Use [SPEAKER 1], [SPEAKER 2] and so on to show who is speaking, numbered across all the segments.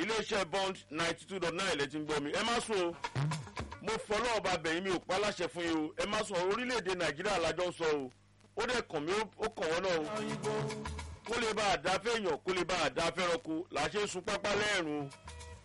[SPEAKER 1] iléeṣẹ́ bond ninety two dot nine lẹ́tí ń gbọ́ mi ẹ má sùn o mo fọlọ́ ọba bẹ̀yìn mi ò pa láṣẹ fún yín o ẹ má sùn orílẹ̀-èdè nàìjíríà lájọ ń sọ o ó dẹ̀ kàn mí ó kàn wọ́n náà o kó lè bá a dá fẹ́yàn kó lè bá a dá fẹ́ranko là á ṣe ń sun pápá lẹ́ẹ̀rùn o.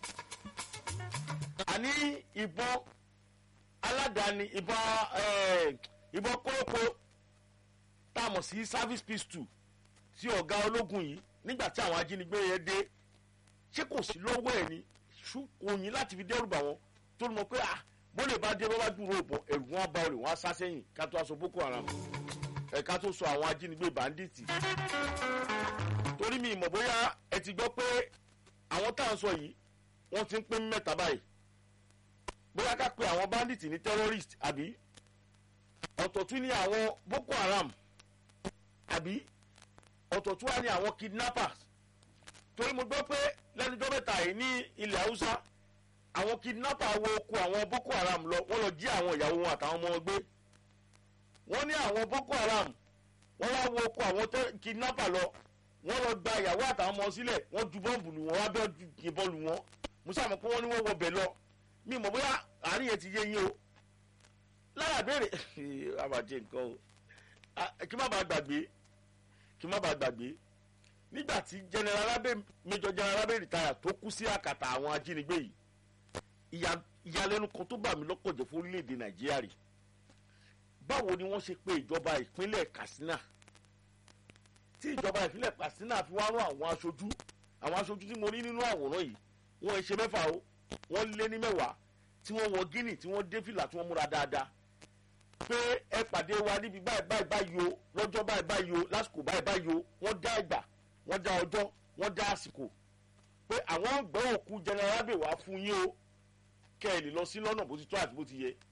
[SPEAKER 1] àní ìbọn aládàáni ìbọn ìbọn kórópó tá a mọ̀ sí service pistol tí ọ̀gá ológun yìí nígbà tí àwọn ajínigbé yẹn dé ṣé kò sí lọ́wọ́ ẹ̀ ni òyìn láti fi dẹ́rù bà wọ́n tó mọ̀ pé ah bó lè bá dé bó bá dúró bọ̀ ẹ̀rù wọn bá olè wọn á sá sẹ́yìn ká tó aṣọ boko haram ẹ̀ka tó sọ àwọn ajínigbé bandits torí mi ìmọ̀ bóyá ẹ ti gbọ́ pé àwọn tá à ń sọ yìí wọ́n ti ń pín mẹ́ta báyìí bóyá ká pe àwọn bandits ní terrorist àbí ọ̀tọ̀ tún ní àwọn boko haram àbí ọ̀tọ̀ tún wá ní àwọn kidnappers torí mo gbọ́ pé lẹ́nudọ́ mẹ́ta yìí ní ilẹ̀ haúsá àwọn kidnapper wo oko àwọn boko haram lọ wọ́n lọ jí àwọn ìyàwó wọn àtàwọn ọmọ wọn gbé wọ́n ní àwọn boko haram wọ́n wá wo oko àwọn kidnapper lọ wọ́n lọ gba ìyàwó àtàwọn ọmọ sílẹ̀ wọ́n ju bọ́ǹbù lù wọ́n wá bẹ́ẹ̀ yìnbọn lù wọ́n mo sàmọ̀ pé wọ́n ní wọ́n wọ bẹ̀ lọ mi mọ̀ bóyá àárín yẹn ti yé yín o lára béèrè àbàjẹ́ nǹkan o kí má bàa gbàgbé kí má bàa gbàgbé nígbà tí general abe major general abe rìtáyà tó kú sí àkàtà àwọn ajínigbé yìí ìyàlẹ́nu kan tó bà mí lọ́kọ̀ jẹ́ fún orílẹ̀-èdè nàìjíríà rè báwo ni wọ́n ṣe pé ìjọba ìpínlẹ̀ katsina tí ìjọba ìpínlẹ̀ katsina fi wá rán àwọn aṣojú àwọn aṣojú tí mo rí nínú àwòrán yìí wọ́n ṣe mẹ́fà o wọ́n lé ní mẹ́wàá tí wọ́n wọ gíní tí wọ́n dé fìlà tí wọ́n múra dáadáa pé ẹ pàdé wa níbi báyìí báyìí báyìí o lọ́jọ́ báyìí báyìí o lásìkò báyìí báyìí o wọ́n dá ìgbà wọ́n dá ọjọ́ wọ́n dá àsìkò pé àwọn gbọ́ òkú general abe wá fún yín o kẹ́ ẹ lè lọ sí lọ́nà bó ti tó àti bó ti yẹ.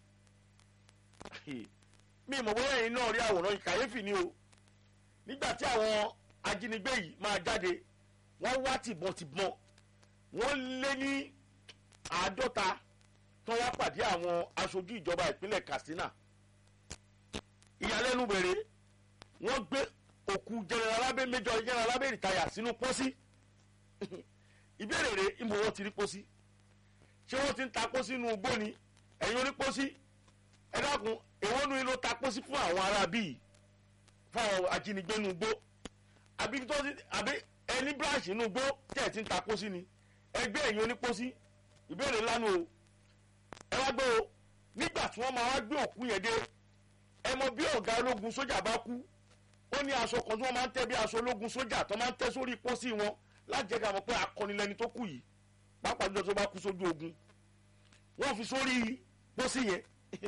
[SPEAKER 1] mi ìmọ̀ bóyá ẹ̀yin náà rí àwòrán yìí kàyéfì ni o nígbà tí àwọn ajínigbé yìí máa jáde wọ́n wá tìbọntìbọn wọ́n lé ní àádọ́ta tó wá pàdé àwọn aṣojú ìjọba ìpínlẹ̀ katsina ìyàlẹ́nu bèrè wọ́n gbé òkú general abe major general abe rìtáyà sínú pósí ìbéèrè rẹ̀ ìmọ̀ wọn ti rí pósí ṣé wọ́n ti ń ta pósí inú igbó ni ẹ̀yin orí pósí ẹ dákun èwo nu ló ta pósí fún àwọn ará bíi fáwọn ajínigbé inú igbó àbí tó ti àbí ẹni branch inú igbó tẹ̀ ti ń ta pósí ni ẹgbẹ́ ẹ̀yin oní pósí ìbéèrè lánàá o ẹ wá gbé o nígbà tí wọ́n máa wá gbé òkú yẹn dé ẹ mọ bí ọ̀gá ológun sójà bá kú ó ní aṣọ kan tí wọ́n máa ń tẹ́ bí aṣọ ológun sójà tó máa ń tẹ́ sórí pósí wọn láti jẹ́ ká mọ̀ pé akọni lẹni tó kù yìí pápá jùlọ tó bá kú sójú ogun wọ́n fi sórí pósí yẹn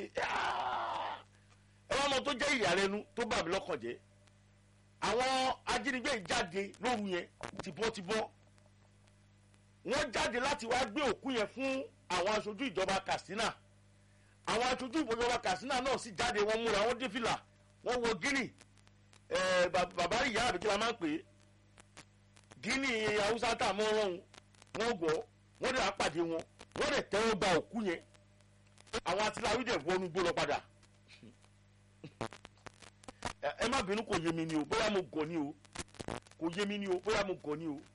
[SPEAKER 1] ẹ wá mọ tó jẹ́ ìyàlẹ́nu tó bà mí lọ́kàn jẹ́ àwọn ajínigbé jáde lóru yẹn tìbọ́tìbọ́ wọ́n jáde láti wá gbé òkú yẹn fún àwọn aṣojú ìjọba katsina àwọn aṣojú ìjọba katsina náà sì jáde wọ́n múra wọ́n dé fìlà wọ́n wọ gíní bàbá ìyá àbí kí la máa ń pè é gíní haúsá tá a mọ́ ọlọ́run wọ́n gbọ́ wọ́n dẹ̀ apàdé wọn wọ́n dẹ̀ tẹ́wọ́ gba òkú yẹn àwọn atiláwí dẹ̀ wọnú gbó lọ padà ẹ má bínú kò yé mi ni o bóyá mo gọ̀ ni o kò yé mi ni o bóyá mo gọ̀ ni o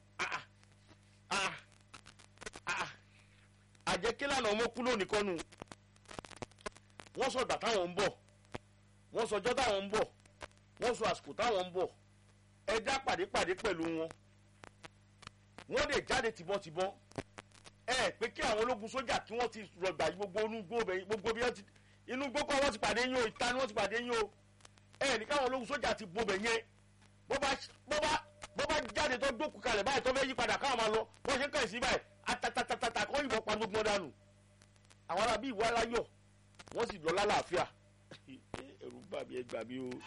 [SPEAKER 1] àjẹkílànà ọmọ kú lónìí kọ́nu wọ́n sọ ìgbà táwọn ń bọ̀ wọ́n sọ ọjọ́ táwọn ń bọ̀ wọ́n sọ àsìkò táwọn ń bọ̀ ẹja pàdépàdé pẹ̀lú wọn wọ́n lè jáde tìbọntìbọn ẹ pé kí àwọn ológun sójà kí wọ́n ti rọgbà gbogbo inú gbó bẹ gbogbo bí wọ́n ti inú gbó kọ́ wọ́n ti pàdé yín o ìta ni wọ́n ti pàdé yín o ẹ ní káwọn ológun sójà ti bo bẹ̀ yẹn bó bá bó bá bó bá jáde tó dókun kalẹ̀ báyìí tó fẹ́ yí padà káwọn máa lọ bó ṣe ń kàn sí báyìí atatatata kọ́ yìnbọn pa gbogbo dànù àwọn arábí ìwọ aláyọ̀ wọ́n sì lọ lálàáfíà ẹ̀rù bà mí ẹ gbà mí o.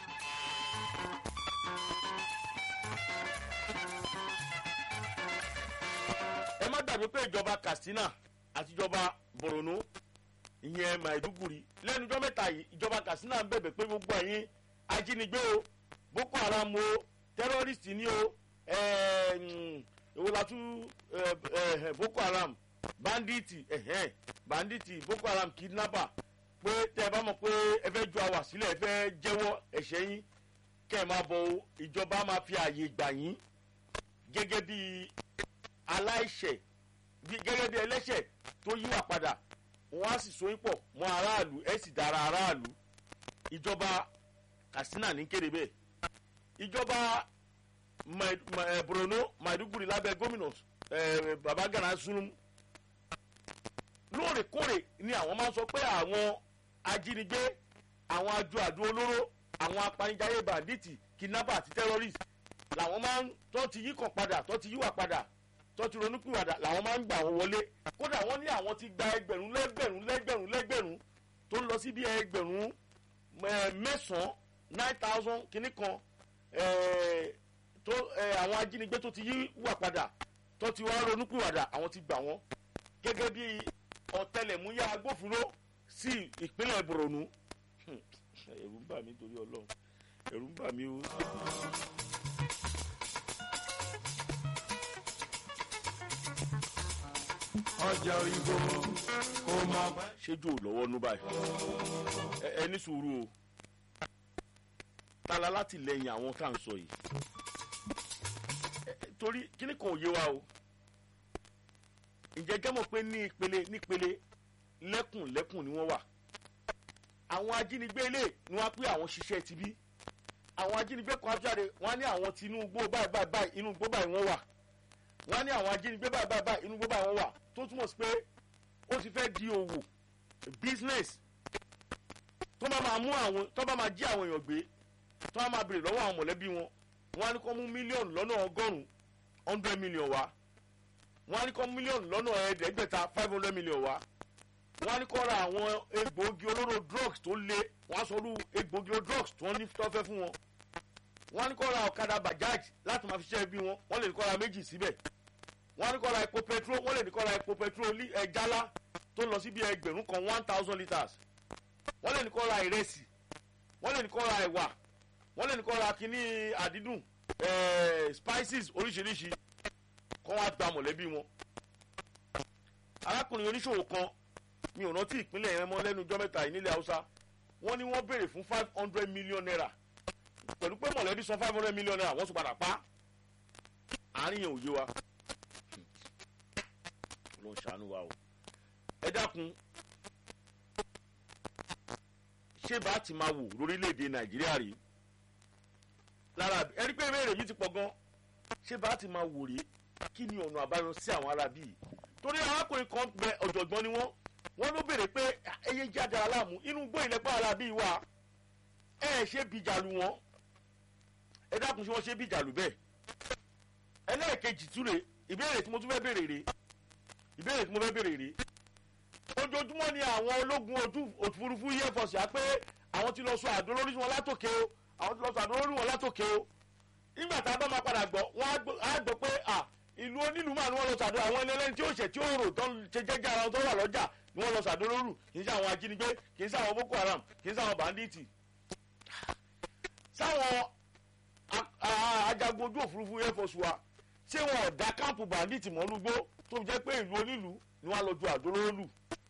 [SPEAKER 1] ẹ má gbàgbé pé ìjọba katsina àti ìjọba borno ìyẹn maiduguri lẹ́nu ọjọ́ mẹ́ta yìí ìjọba katsina ń bẹ̀bẹ̀ pé gbogbo ẹ̀yin ajínigbé o boko haram o tẹ́rọ́rìstì ni o èwo la tún boko haram banditi banditi boko haram kidnapper pé tẹ́ ẹ bá mọ̀ pé ẹ fẹ́ ju àwà sílẹ̀ ẹ fẹ́ jẹ́wọ́ ẹ̀ṣẹ̀ yín kẹ́ ẹ máa bọ̀ o ìjọba máa fi àyè gbà yín gẹ́gẹ́ bí aláìṣẹ̀ gẹ́gẹ́ bí ẹlẹ́ṣẹ̀ tó yíwà padà wọ́n á sì sóyún pọ̀ mọ́ aráàlú ẹ̀ sì dára aráàlú ìjọba katsina ní kéde bẹ́ẹ̀ ìjọba borno maiduguri lábẹ́ gómìnà babagana zulum lóòrèkóòrè ni àwọn máa ń sọ pé àwọn ajínigbé àwọn ajo àdó olóró àwọn apanijayé banditi kidnapper àti terrorist làwọn máa ń tó ti yí kàn padà tó ti yíwà padà tó ti ronúpìwàdà làwọn máa ń gbà wọn wọlé kódà wọ́n ní àwọn ti gba ẹgbẹ̀rún lẹ́gbẹ̀rún lẹ́gbẹ̀rún lẹ́gbẹ̀rún tó ń lọ sí bí ẹgbẹ̀rún mẹ́sàn-án nine thousand kìíní kan tó àwọn ajínigbé tó ti yí wà padà tó ti wá ronúpìwàdà àwọn ti gbà wọ́n gẹ́gẹ́ bí ọ̀tẹlẹ̀múyà agbófinró sí ìpínlẹ̀ borno ẹ̀rù ń bà mí torí ọlọ́run ẹ̀rù ń bà mí o.
[SPEAKER 2] ọjà òyìnbó kò mọ.
[SPEAKER 1] ṣéjú ò lọ́wọ́ nú báyìí ẹ ní sùúrù o tala láti lẹ́yìn àwọn tá à ń sọ yìí torí kíní kan ò yé wa o ǹjẹ́ jẹ́ mọ̀ pé ní ìpele nípele lẹ́kùn lẹ́kùn ni wọ́n wà àwọn ajínigbé ilé ni wọ́n á pé àwọn ṣiṣẹ́ ti bí àwọn ajínigbé kan jáde wọ́n á ní àwọn tinúgbó báyìí báyìí báyìí inú gbó báyìí wọ́n wà wọ́n á ní àwọn ajínigbé báyìí báyìí báyìí inú gbó báyìí wọ́n wà tó túmọ̀ sí pé ó ti fẹ́ di òwò business tó bá máa mú àwọn tó bá máa jí àwọn èèyàn gbé tó bá máa béèrè lọ́wọ́ àwọn mọ̀lẹ́bí wọn wọ́n á ní kó mú mílíọ̀nù lọ́nà ọgọ́rùn-ún hundred million wá wọ́n á ní kó mílíọ̀nù lọ́nà ẹ̀ẹ́dẹ́gbẹ̀ta five hundred million wá wọ́n á ní kó ra àwọn egbòogi olóró drugs tó lé wọ́n á sọ olú egbòogi olóró drugs tó ní tó fẹ́ fún wọn wọ́n á ní kó ra ọ̀kadà bajaj láti máa fi ṣiṣẹ́ bí wọn wọ́n lè ní kó ra méjì síbẹ̀ wọ́n á ní kó ra epo petrol wọ́n lè ní kó ra epo petrol ẹ̀jálá tó lọ sí bí ẹgbẹ̀rún kan one thousand litres wọ́n lè ní kó ra ìrẹsì wọ́n lè ní kó ra ẹ̀wà wọ́n lè ní kó ra kínní àdídùn spices oríṣiríṣi kọ́ wá gba mọ̀lẹ́bí wọn. arákùnrin oníṣòwò kan mi ò rántí ìpínlẹ̀ yẹn mọ́ lẹ́nu ọjọ́ mẹ́ta yìí nílẹ̀ haúsá wọ́n ní wọ́n béèrè fún five hundred million naira pẹ̀lú pé mọ̀lẹ́bí san five hundred million naira wọ́n tún padà pa àárín yẹn ò yé wa ló ń ṣàánú wa o ẹ dákun ṣé bá ti máa wò lórílẹ̀‐èdè nàìjíríà rí lára ẹni pé ìbéèrè mi ti pọ̀ gan ṣé bá ti máa wò rí kí ni ọ̀nà àbáyọ sí àwọn arábí yìí torí arákùnrin kan bẹ ọ̀jọ̀gbọ́n ni wọ́n wọ́n ló béèrè pé ẹyẹ jáde aláàmú inú gbó ìlẹ́pà arábí yìí wà ẹ ẹ ṣe bìjàlù wọn ẹ dákun ṣé wọ́n ṣe bìjàlù bẹ́ẹ̀ ẹlẹ́ẹ̀kejì túre ìbéèrè tí mo tún fẹ́ béèrè rè ìbéèrè tí mo fẹ́ béèrè rè ojoojúmọ́ ni àwọn ológun ojú òfurufú yẹ fọ̀sì á pé àwọn ti lọ sọ àdó lórí wọn látòkè o àwọn ti lọ sọ àdó lórí wọn látòkè o nígbà tá a bá máa padà gbọ́ wọ́n á gbọ́ pé à ìlú onílùú máa ní wọ́n lọ sàdó àwọn ẹlẹ́ni tí ó ṣẹ̀ tí ó rò tó ṣe jẹ́jẹ́ ara wọn tó wà lọ́jà ni wọ́n lọ sàdó lóru kì í ṣe àwọn ajínigbé kì í ṣe àwọn boko haram kì í ṣe àwọn banditi. sáwọn ajagun ojú òfurufú air force wa ṣé wọn ò dá káàpù banditi mọ́ lúgbó tó jẹ́ pé ìlú onílùú ni wọ́n á lọ ju àdó lóru.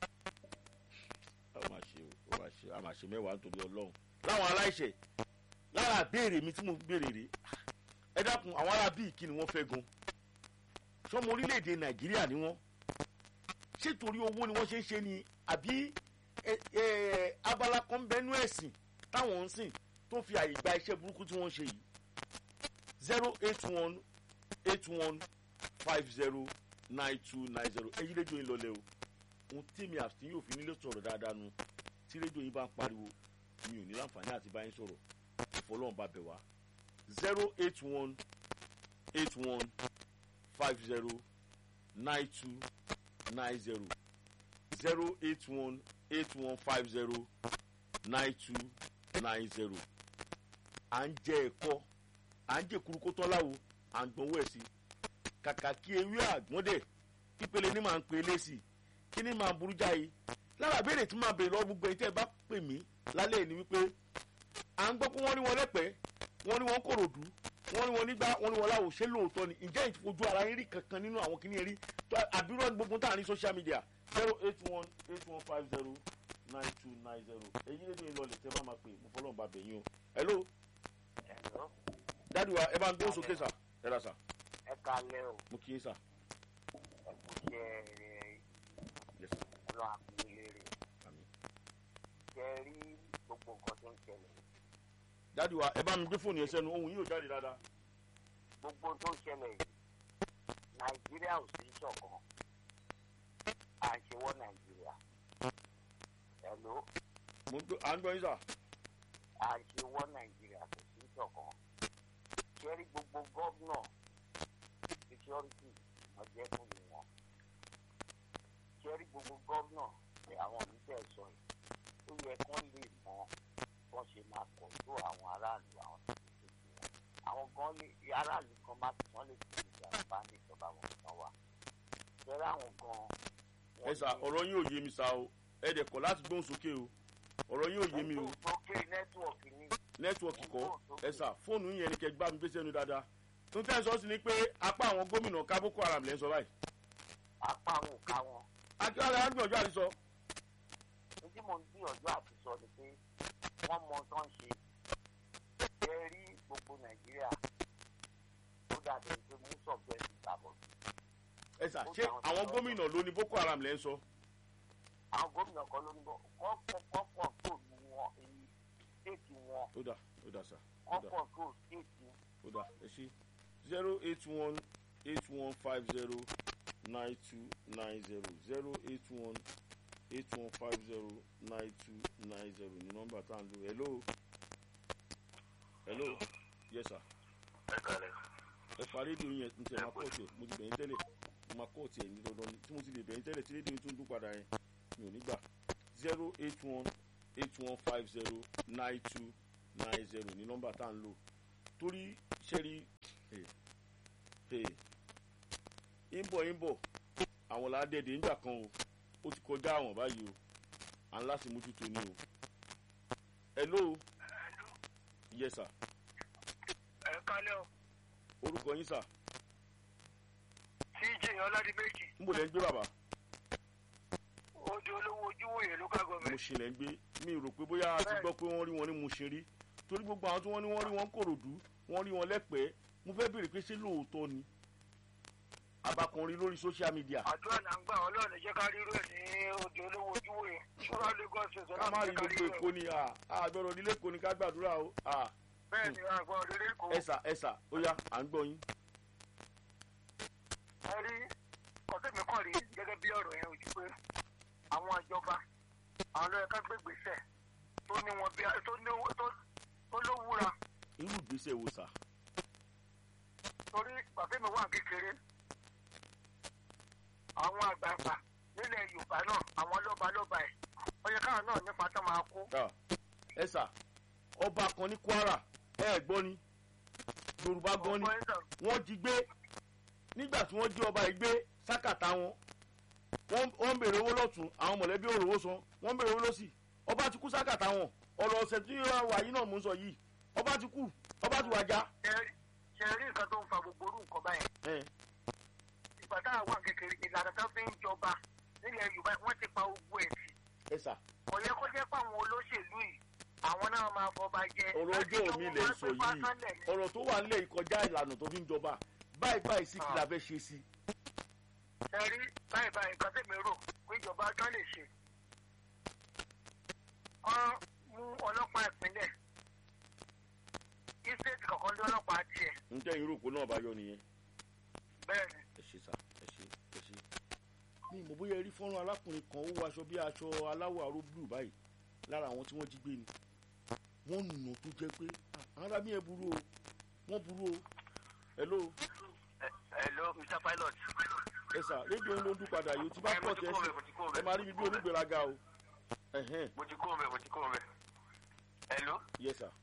[SPEAKER 1] a máa ṣe mẹ́wàá nítorí ọlọ́run láwọn aláìṣẹ̀ lára béèrè mi tí mo béèrè rè ẹ dákun àwọn ará bíi kí ni wọ́n fẹ́ gan sọmọ orílẹ̀-èdè nàìjíríà ni wọ́n ṣé torí owó ni wọ́n ṣe ń ṣe ni àbí abala kan bẹnu ẹ̀sìn táwọn ń sìn tó fi àyè gba iṣẹ́ burúkú tí wọ́n ń ṣe yìí zero eight one eight one five zero nine two nine zero ẹ̀yin rédíò yín lọlẹ́ o ohun tí mi àti yóò fi nílé sọ̀rọ̀ dáadáa nu tí rédíò yín bá ń pariwo mi ò ní láǹfààní àti bá yín sọ̀rọ̀ ìfọlọ́run bá bẹ̀ wá zero eight one eight one five zero nine two nine zero zero eight one eight one five zero nine two nine zero à ń jẹ ẹ̀kọ́ à ń jẹ kurukó tọ́láwo à ń gbọ́nwó ẹ̀ sí kàkà kí ewé àgbọ̀ndẹ̀ pípele ní màá ń pe lẹ́sì kí ni màá burú jáde lára béèrè tí màá béèrè lọ́wọ́ gbogbo ẹ̀yin tẹ́ ẹ bá pè mí lálẹ́ ni wípé à ń gbọ́ pé wọ́n ní wọn lẹ́pẹ́ wọ́n ní wọn kòròdú wọ́n ní wọn nígbà wọ́n ní wọn láwò ṣé lóòótọ́ ni ǹjẹ́ ìfojú ara yín rí kankan nínú àwọn kìnìún rí àbúrò gbogbo tá à ní social media zero eight one eight one five zero nine two nine zero èyí lè ní ìlọlẹ̀ tẹ́ bá máa pè mo fọlọ́run bá bẹ̀yìn o. hello.
[SPEAKER 3] Hello.
[SPEAKER 1] dádì wa ẹ bá ń gbóhùn sókè sà ẹ rà sà
[SPEAKER 3] ẹ kalẹ́ o
[SPEAKER 1] mo kì í sà.
[SPEAKER 3] ẹ kú ṣe gbogbo nǹkan tó ń ṣẹlẹ̀
[SPEAKER 1] dáàdi wa ẹ bá mi gbé fóònù yẹn sẹ́nu ohun yìí ò jáde dáadáa.
[SPEAKER 3] gbogbo tó ń ṣẹlẹ̀ yìí nàìjíríà ò sí ṣọ̀kan à ń ṣe wọ́ nàìjíríà ẹ̀ló
[SPEAKER 1] mo ń gbọ́ à ń gbọ́ yín sà.
[SPEAKER 3] à ń ṣe wọ́ nàìjíríà kò sí ṣọ̀kan ṣẹ́rí gbogbo gọ́vnọ̀ security wọ́n jẹ́ fún mi wọn ṣẹ́rí gbogbo gọ́vnọ̀ ní àwọn oníṣẹ́ sọ yìí ó yẹ kán lè mọ bọ́n ṣe máa kọ̀ tó àwọn aráàlú àwọn tó ti ṣe wọn àwọn gan lè aráàlú kan má ti wọ́n lè fi ìjà bá ní ìjọba wọn kan wà ṣẹ́rí àwọn gan. wọ́n
[SPEAKER 1] ẹ sà
[SPEAKER 3] ní-
[SPEAKER 1] ọ̀rọ̀ yín ò yé mi sà o ẹ dẹ̀ kọ̀ láti gbóhùn sókè o ọ̀rọ̀ yín ò yé mi o
[SPEAKER 3] lókè nẹ́tíwọ̀kì ni
[SPEAKER 1] nẹ́tíwọ̀kì kọ́ ẹ sà fóònù yẹn ni kẹ́ gbá mi gbé sẹ́nu dáadáa tó ń tẹ́ sọ sí ni pé apá àwọn gómìnà ká boko haram lẹ́ ń sọ báyìí.
[SPEAKER 3] apá wọn ò ká wọn.
[SPEAKER 1] akíọ́lá á gbìyànjú àti sọ.
[SPEAKER 3] ní tí mo ń gbìyànjú àti sọ ni pé wọ́n mọ tó ń ṣe ẹ rí gbogbo nàìjíríà ó dàbí ẹni pé mú sọ̀gbẹ́ ti gbàbọ̀.
[SPEAKER 1] ẹ sà ṣé àwọn gómìnà ló ní boko haram lẹ́ ń sọ.
[SPEAKER 3] àwọn gómìnà kan ló ń bọ̀ wọ́n kọ́ kọ́kọ́ tó lu wọn èyí stéètì wọn
[SPEAKER 1] ó dà ó dà sà ó dà
[SPEAKER 3] kọ́kọ́ tó stéètì
[SPEAKER 1] ó dà ẹ ṣe zero eight one eight one five zero nine two nine zero zero eight one eight one five zero nine two nine zero ní nọ́mbà tá à ń lò hello hello yes sir
[SPEAKER 3] ẹ kàlẹ́
[SPEAKER 1] ẹ pa rédíò yẹn n tẹ máa kọ́ọ̀tì ẹ̀ mo ti bẹ̀yìn tẹ́lẹ̀ mo máa kọ́ọ̀tì ẹ̀ ní dandan ni tí mo ti lè bẹ̀yìn tẹ́lẹ̀ tí rédíò tún dún padà yẹn mi ò ní gbà zero eight one eight one five zero nine two nine zero ní nọ́mbà tá à ń lò torí ṣẹ́rí ìbọ̀ ìbọ̀ àwọn làádẹ́ẹ̀dẹ̀ nígbà kan o ó ti kọjá àwọn báyìí o à ń láti mójútó ni o hello yes sir
[SPEAKER 4] ẹ kálẹ́ o
[SPEAKER 1] orúkọ yín sir
[SPEAKER 4] tj ọládìméjì
[SPEAKER 1] níbo lẹ́ ń gbé bàbá.
[SPEAKER 4] ojú olówó ojúwòye local
[SPEAKER 1] mo
[SPEAKER 4] government
[SPEAKER 1] ṣe lẹ́ ń gbé mi rò pé bóyá a ti gbọ́ pé wọ́n rí wọn ní mo ṣe rí torí gbogbo àwọn tí wọ́n ní wọ́n rí wọn kòròdú wọ́n rí wọn lẹ́pẹ́ẹ́ mo fẹ́ béèrè pé ṣé lóòótọ́ ni abakanrin lórí social media
[SPEAKER 4] àdúrà là ń gbà ọlọ́run jẹ́ ká rírú ẹ̀ ní ojú olówó ojúwòye ṣúra lagos state
[SPEAKER 1] ká má
[SPEAKER 4] ọlọ́run
[SPEAKER 1] rí
[SPEAKER 4] jẹ́ ká
[SPEAKER 1] gbogbo
[SPEAKER 4] rírú
[SPEAKER 1] èkó
[SPEAKER 4] ẹ̀
[SPEAKER 1] ni àgbẹ̀rọ̀ nílé èkó ni ká gbàdúrà o à,
[SPEAKER 4] bẹ́ẹ̀ ni àgbọn òrèrè kò
[SPEAKER 1] ẹ̀sà ẹ̀sà ó yá à ń gbọ́ yín.
[SPEAKER 4] ẹ rí kọ́tẹ́mi kàn rí gẹ́gẹ́ bí ọ̀rọ̀ yẹn ojú pé àwọn ìjọba àwọn lọ́yẹ ká gbé gbèsè tó ní wọn bí tó ní tó- tó lówúra
[SPEAKER 1] irú ìgbésẹ̀ wo sà
[SPEAKER 4] torí bàbá wà kékeré àwọn àgbààgbà nílẹ̀ yorùbá náà àwọn lọ́ba lọ́ba ẹ̀ ọyẹ káwọn náà nípa tó máa kú
[SPEAKER 1] Ah, ẹ̀sà ọba kan ní kwara ẹ̀ gbọ́ ni yorùbá gan ni
[SPEAKER 4] ọgbọ́n ẹ̀sán
[SPEAKER 1] wọ́n jí gbé nígbà tí wọ́n jí ọba yìí gbé sákàtà wọn wọ́n wọ́n ń béèrè owó lọ́tún àwọn mọ̀lẹ́bí ò rówó san wọ́n ń béèrè owó lọ́sì ọba ti kú sákàtà wọn ọ̀rọ̀ ọ̀sẹ̀ tí wọ́n wà yìí náà mò ń sọ yìí ọba ti kú ọba ti wàjà.
[SPEAKER 4] ṣe rí nǹkan tó ń fa gbogbo orú nǹkan báyẹn
[SPEAKER 1] ẹ
[SPEAKER 4] ìgbà tá a wà kékeré ìlànà tó fi ń jọba nílẹ̀ yorùbá wọ́n ti pa ogun ẹ̀ tì
[SPEAKER 1] ẹ sà
[SPEAKER 4] kò yẹ kó jẹ́ pé àwọn olóṣèlú yìí àwọn náà máa fọba jẹ
[SPEAKER 1] ọ̀rọ̀ ọjọ́ òní lẹ̀ ń sọ yìí ọ̀rọ̀ tó wà nílẹ̀ ìkọjá ìlànà tó fi ń jọba báyìí báyìí sí kí la fẹ́ ṣe sí.
[SPEAKER 4] ṣe rí báyìí báyìí nǹkan tẹ̀mí rò pé ìjọba tán lè ṣe wọ́n mú ọlọ́pàá ìpínlẹ̀ ìstéètì kọ̀ọ̀kan lé ọlọ́pàá tiẹ̀
[SPEAKER 1] n tẹ́ yín rò pé náà bá yọ nìyẹn.
[SPEAKER 4] bẹ́ẹ̀ ni
[SPEAKER 1] ẹ ṣe sà ẹ ṣe ẹ ṣe. mi ì mọ̀ bóyá ẹ rí fọ́nrán arákùnrin kan ó wọ aṣọ bí aṣọ aláwọ̀ aró blue báyìí lára àwọn tí wọ́n jí gbé ni. wọ́n nù tó jẹ́ pé "Ah, ara mi ẹ̀ burú o wọ́n burú o. hello
[SPEAKER 3] hello mr pilot.
[SPEAKER 1] ẹ sà rédíò ń ló ń dún padà yìí o ti bá pọ̀ tẹ́ ẹ sí
[SPEAKER 3] mo ti kó
[SPEAKER 1] ẹ máa rí mi bí onígbèraga o. ẹ̀hẹ́n
[SPEAKER 3] mo ti kó mẹ́ mo ti kó mẹ́. hello.
[SPEAKER 1] yes sir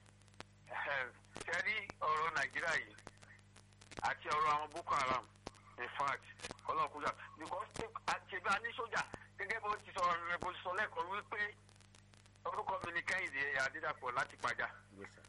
[SPEAKER 3] ṣe rí ọ̀rọ̀ nàìjíríà yìí àti ọ̀rọ̀ àwọn boko haram in fact ọlọ́kùnjà because ṣèbí a ní sójà gẹ́gẹ́ bó ti sọ rẹ̀ bó ti sọ lẹ́ẹ̀kan wípé orúkọ mi ni kẹ́hìndé adédàpọ̀ láti pàjá
[SPEAKER 1] yes sir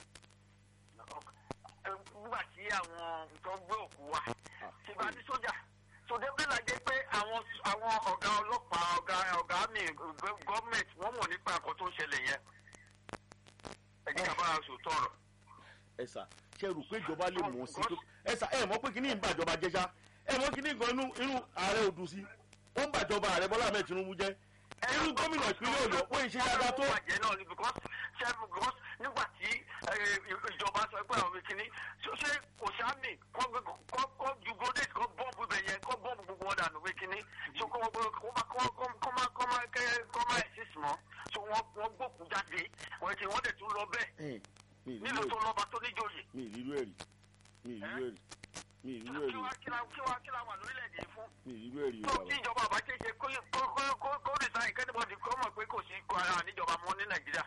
[SPEAKER 3] nígbà tí àwọn tó ń gbé òkú wa
[SPEAKER 1] Ah,
[SPEAKER 3] ṣèbí a ní sójà sọdẹ bí la jẹ pé àwọn àwọn ọ̀gá ọlọ́pàá ọ̀gá ọ̀gá mi gọ́ọ̀mẹ̀ntì wọ́n mọ̀ nípa nǹkan tó ń ṣẹlẹ̀ yẹn ẹ jẹ́ ká bá a sòótọ́ ọ̀rọ̀.
[SPEAKER 1] ẹ sà ṣe rò pé ìjọba lè mọ̀ ọ́ sí pé ẹ sà ẹ mọ̀ pé kíní ń bàjọba jẹ́ ṣá ẹ mọ̀ kíní kan inú inú ààrẹ ò dùn sí ó ń bàjọba ààrẹ bọ́lá ahmed tinubu jẹ́ irú gómìnà ìpínlẹ̀ ọ̀yọ́ ó ń ṣe dáadáa tó
[SPEAKER 3] bàjẹ́ náà ni because
[SPEAKER 4] ṣẹ́gun gọ́s nígbà tí eh, ìjọba sọ pé àwọn kìíní ṣó ṣe kò sáàmì kọ́ ju grenade kọ́ bọ́ọ̀bù ibẹ̀ yẹn kọ́ bọ́ọ̀bù gbogbo wọn dànù pé kìíní so kọ́ kọ́ má kọ́ kọ́ kọ́ má kọ́ má kẹ́ kọ́ má exist mọ́ so wọ́n wọ́n gbòkú jáde wọ́n ti wọ́n dẹ̀ tún lọ bẹ́ẹ̀
[SPEAKER 1] Ẹn, mi ì
[SPEAKER 4] nílùú
[SPEAKER 1] rírú
[SPEAKER 4] tó
[SPEAKER 1] ẹ̀rí
[SPEAKER 4] lọ́ba tó níjòyè
[SPEAKER 1] mi ì rírú ẹ̀rí mi ì rírú ẹ̀rí mi ì rírú
[SPEAKER 4] kí
[SPEAKER 1] ẹ̀rí
[SPEAKER 4] wá kí wá kí wá kí wá wà lórílẹ̀‐èdè yìí fún
[SPEAKER 1] mi ì rírú ẹ̀rí o
[SPEAKER 4] tó
[SPEAKER 1] bàbá
[SPEAKER 4] tí ìjọba àbá kéde kó kó kó kó kó resign kẹ́nìbọ̀dì kó mọ̀ pé kò sí kó ara níjọba mọ́ ní nàìjíríà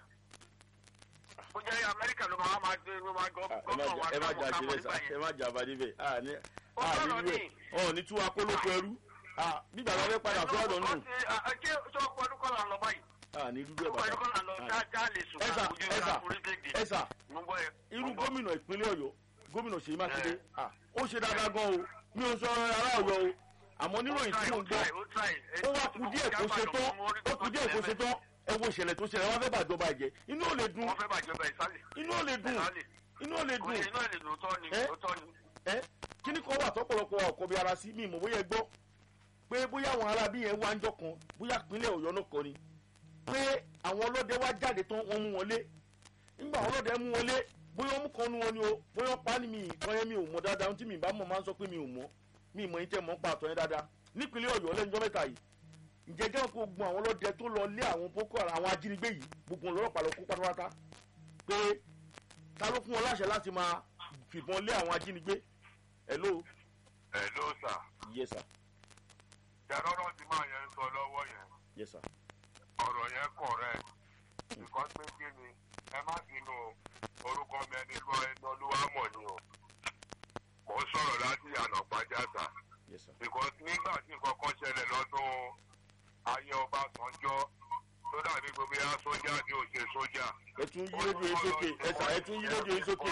[SPEAKER 4] ó jẹ́ amẹ́ríkà ló máa máa gbé ló máa gọ́
[SPEAKER 1] Ah, ẹ má
[SPEAKER 4] gọ́nà wa
[SPEAKER 1] jà- ẹ má jà
[SPEAKER 4] kámọ́
[SPEAKER 1] sílẹ̀ sá
[SPEAKER 4] nígbà
[SPEAKER 1] ẹ
[SPEAKER 4] yẹn.
[SPEAKER 1] má jà abadé bẹ́ẹ̀ à ní
[SPEAKER 4] Ó
[SPEAKER 1] à
[SPEAKER 4] sọ̀rọ̀
[SPEAKER 1] rírú ẹ̀
[SPEAKER 4] ní.
[SPEAKER 1] ọ̀ ní tí wàá kó lóko ẹrú à bí bàbá fẹ́ padà sọ́ọ̀dọ̀ nù
[SPEAKER 4] ṣé ṣé ọkọ̀ ọdún kọ́ là ń lọ báyìí
[SPEAKER 1] à ní rírú ẹ̀
[SPEAKER 4] ọkọ̀ ọdún kọ́ là ń lọ
[SPEAKER 1] bàbá
[SPEAKER 4] ṣá ṣá lè sùn
[SPEAKER 1] ẹ sà
[SPEAKER 4] ojú
[SPEAKER 1] ẹ sà
[SPEAKER 4] ìlà orílẹ̀-èdè
[SPEAKER 1] ẹ sà
[SPEAKER 4] mo gbọ́ ẹ.
[SPEAKER 1] irú
[SPEAKER 4] mo gbọ́.
[SPEAKER 1] gómìnà ìpínlẹ̀ ọ̀yọ́ gómìnà ṣèyí mákindé
[SPEAKER 4] Ẹ.
[SPEAKER 1] à ó ṣe dáadáa gan o mi ò sọ ará ọ̀yọ́ o àmọ́ níròyìn tí mò ń gbọ́
[SPEAKER 4] ó try,
[SPEAKER 1] ó wá kú díẹ̀ kó ṣe tán ó kú díẹ̀ kó ṣe tán ẹ wo ìṣẹ̀lẹ̀ tó ṣẹlẹ̀ wọ́n fẹ́ bàjọba jẹ́ inú ò lè dùn
[SPEAKER 4] wọ́n fẹ́ bàjọba ìsálẹ̀
[SPEAKER 1] inú ò lè dùn
[SPEAKER 4] ìsálẹ̀
[SPEAKER 1] inú ò lè
[SPEAKER 4] kò
[SPEAKER 1] dùn
[SPEAKER 4] lè iná lè lóòótọ́ ni
[SPEAKER 1] Ẹ.
[SPEAKER 4] lóòótọ́ ni.
[SPEAKER 1] ẹ kíní kan wà tọ́pọ̀lọpọ̀ ọkọ bí ara sí mi mọ̀ bóyá ẹ gbọ́ pé bóyá àwọn ará bí yẹn wá ń jọ kan bóyá ìpínlẹ̀ ọ̀yọ́ náà kọ́ ni pé àwọn ọlọ́dẹ wá jáde tán wọ́n mú wọn lé nígbà àwọn ọlọ́dẹ mú wọn lé bóyá wọ́n mú kan nu wọn ni o bóyá wọ́n pa á ní mi ìkan yẹn mi ò mọ̀ dáadáa ohun tí mi bá mọ̀ máa ń sọ pé mi ò mọ̀ mi ìmọ̀ yín tẹ́ mọ̀ ń pa àtọ̀ yẹn dáadáa nípínlẹ̀ ọ̀yọ́ lẹ́njọ́ mẹ́ta yìí ǹjẹ́ jẹ́ kó gun àwọn ọlọ́dẹ tó lọ lé àwọn boko haram àwọn ajínigbé yìí gbogbo wọn lọ́rọ̀ pàlọ́ kó pátápátá pé ta ló fún wọn láṣẹ láti máa fìbọn lé àwọn ajínigbé hello
[SPEAKER 5] ẹ ló sà
[SPEAKER 1] yes sir
[SPEAKER 5] jẹrọrọ tí máa yẹn ń sọ lọ́wọ́ yẹn
[SPEAKER 1] yes sir
[SPEAKER 5] ọ̀rọ̀ yẹn correct because pé kí ni ẹ má bínú o, orúkọ mi ẹni lọ ẹni olúwa mọ̀ ni o mò ń sọ̀rọ̀ láti yànnà pàjáta
[SPEAKER 1] yes sir
[SPEAKER 5] because nígbà tí nǹkan kan ṣẹlẹ̀ lọ́dún ayé ọbásanjọ́ tó dàbí gbogbo ya sójà ní òṣè sójà.
[SPEAKER 1] ẹ tún yí rédíò yín sókè ẹ sà ẹ tún yí rédíò yín sókè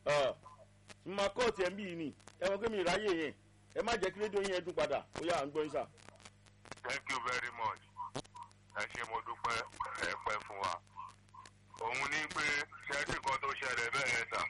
[SPEAKER 1] mma kóòtù ẹ̀ ń bí yìí ni ẹ mọ̀ pé mi ìráyè yẹn ẹ má jẹ́ kí rédíò yín ẹ dún padà ó yà à ń gbọ́ yín sà.
[SPEAKER 5] thank you very much ẹ ṣe mo dúpẹ́ ẹ pẹ́ fún wa òun ní pé ṣẹ́ẹ́dì kan tó ṣẹlẹ̀ bẹ́ẹ̀ sà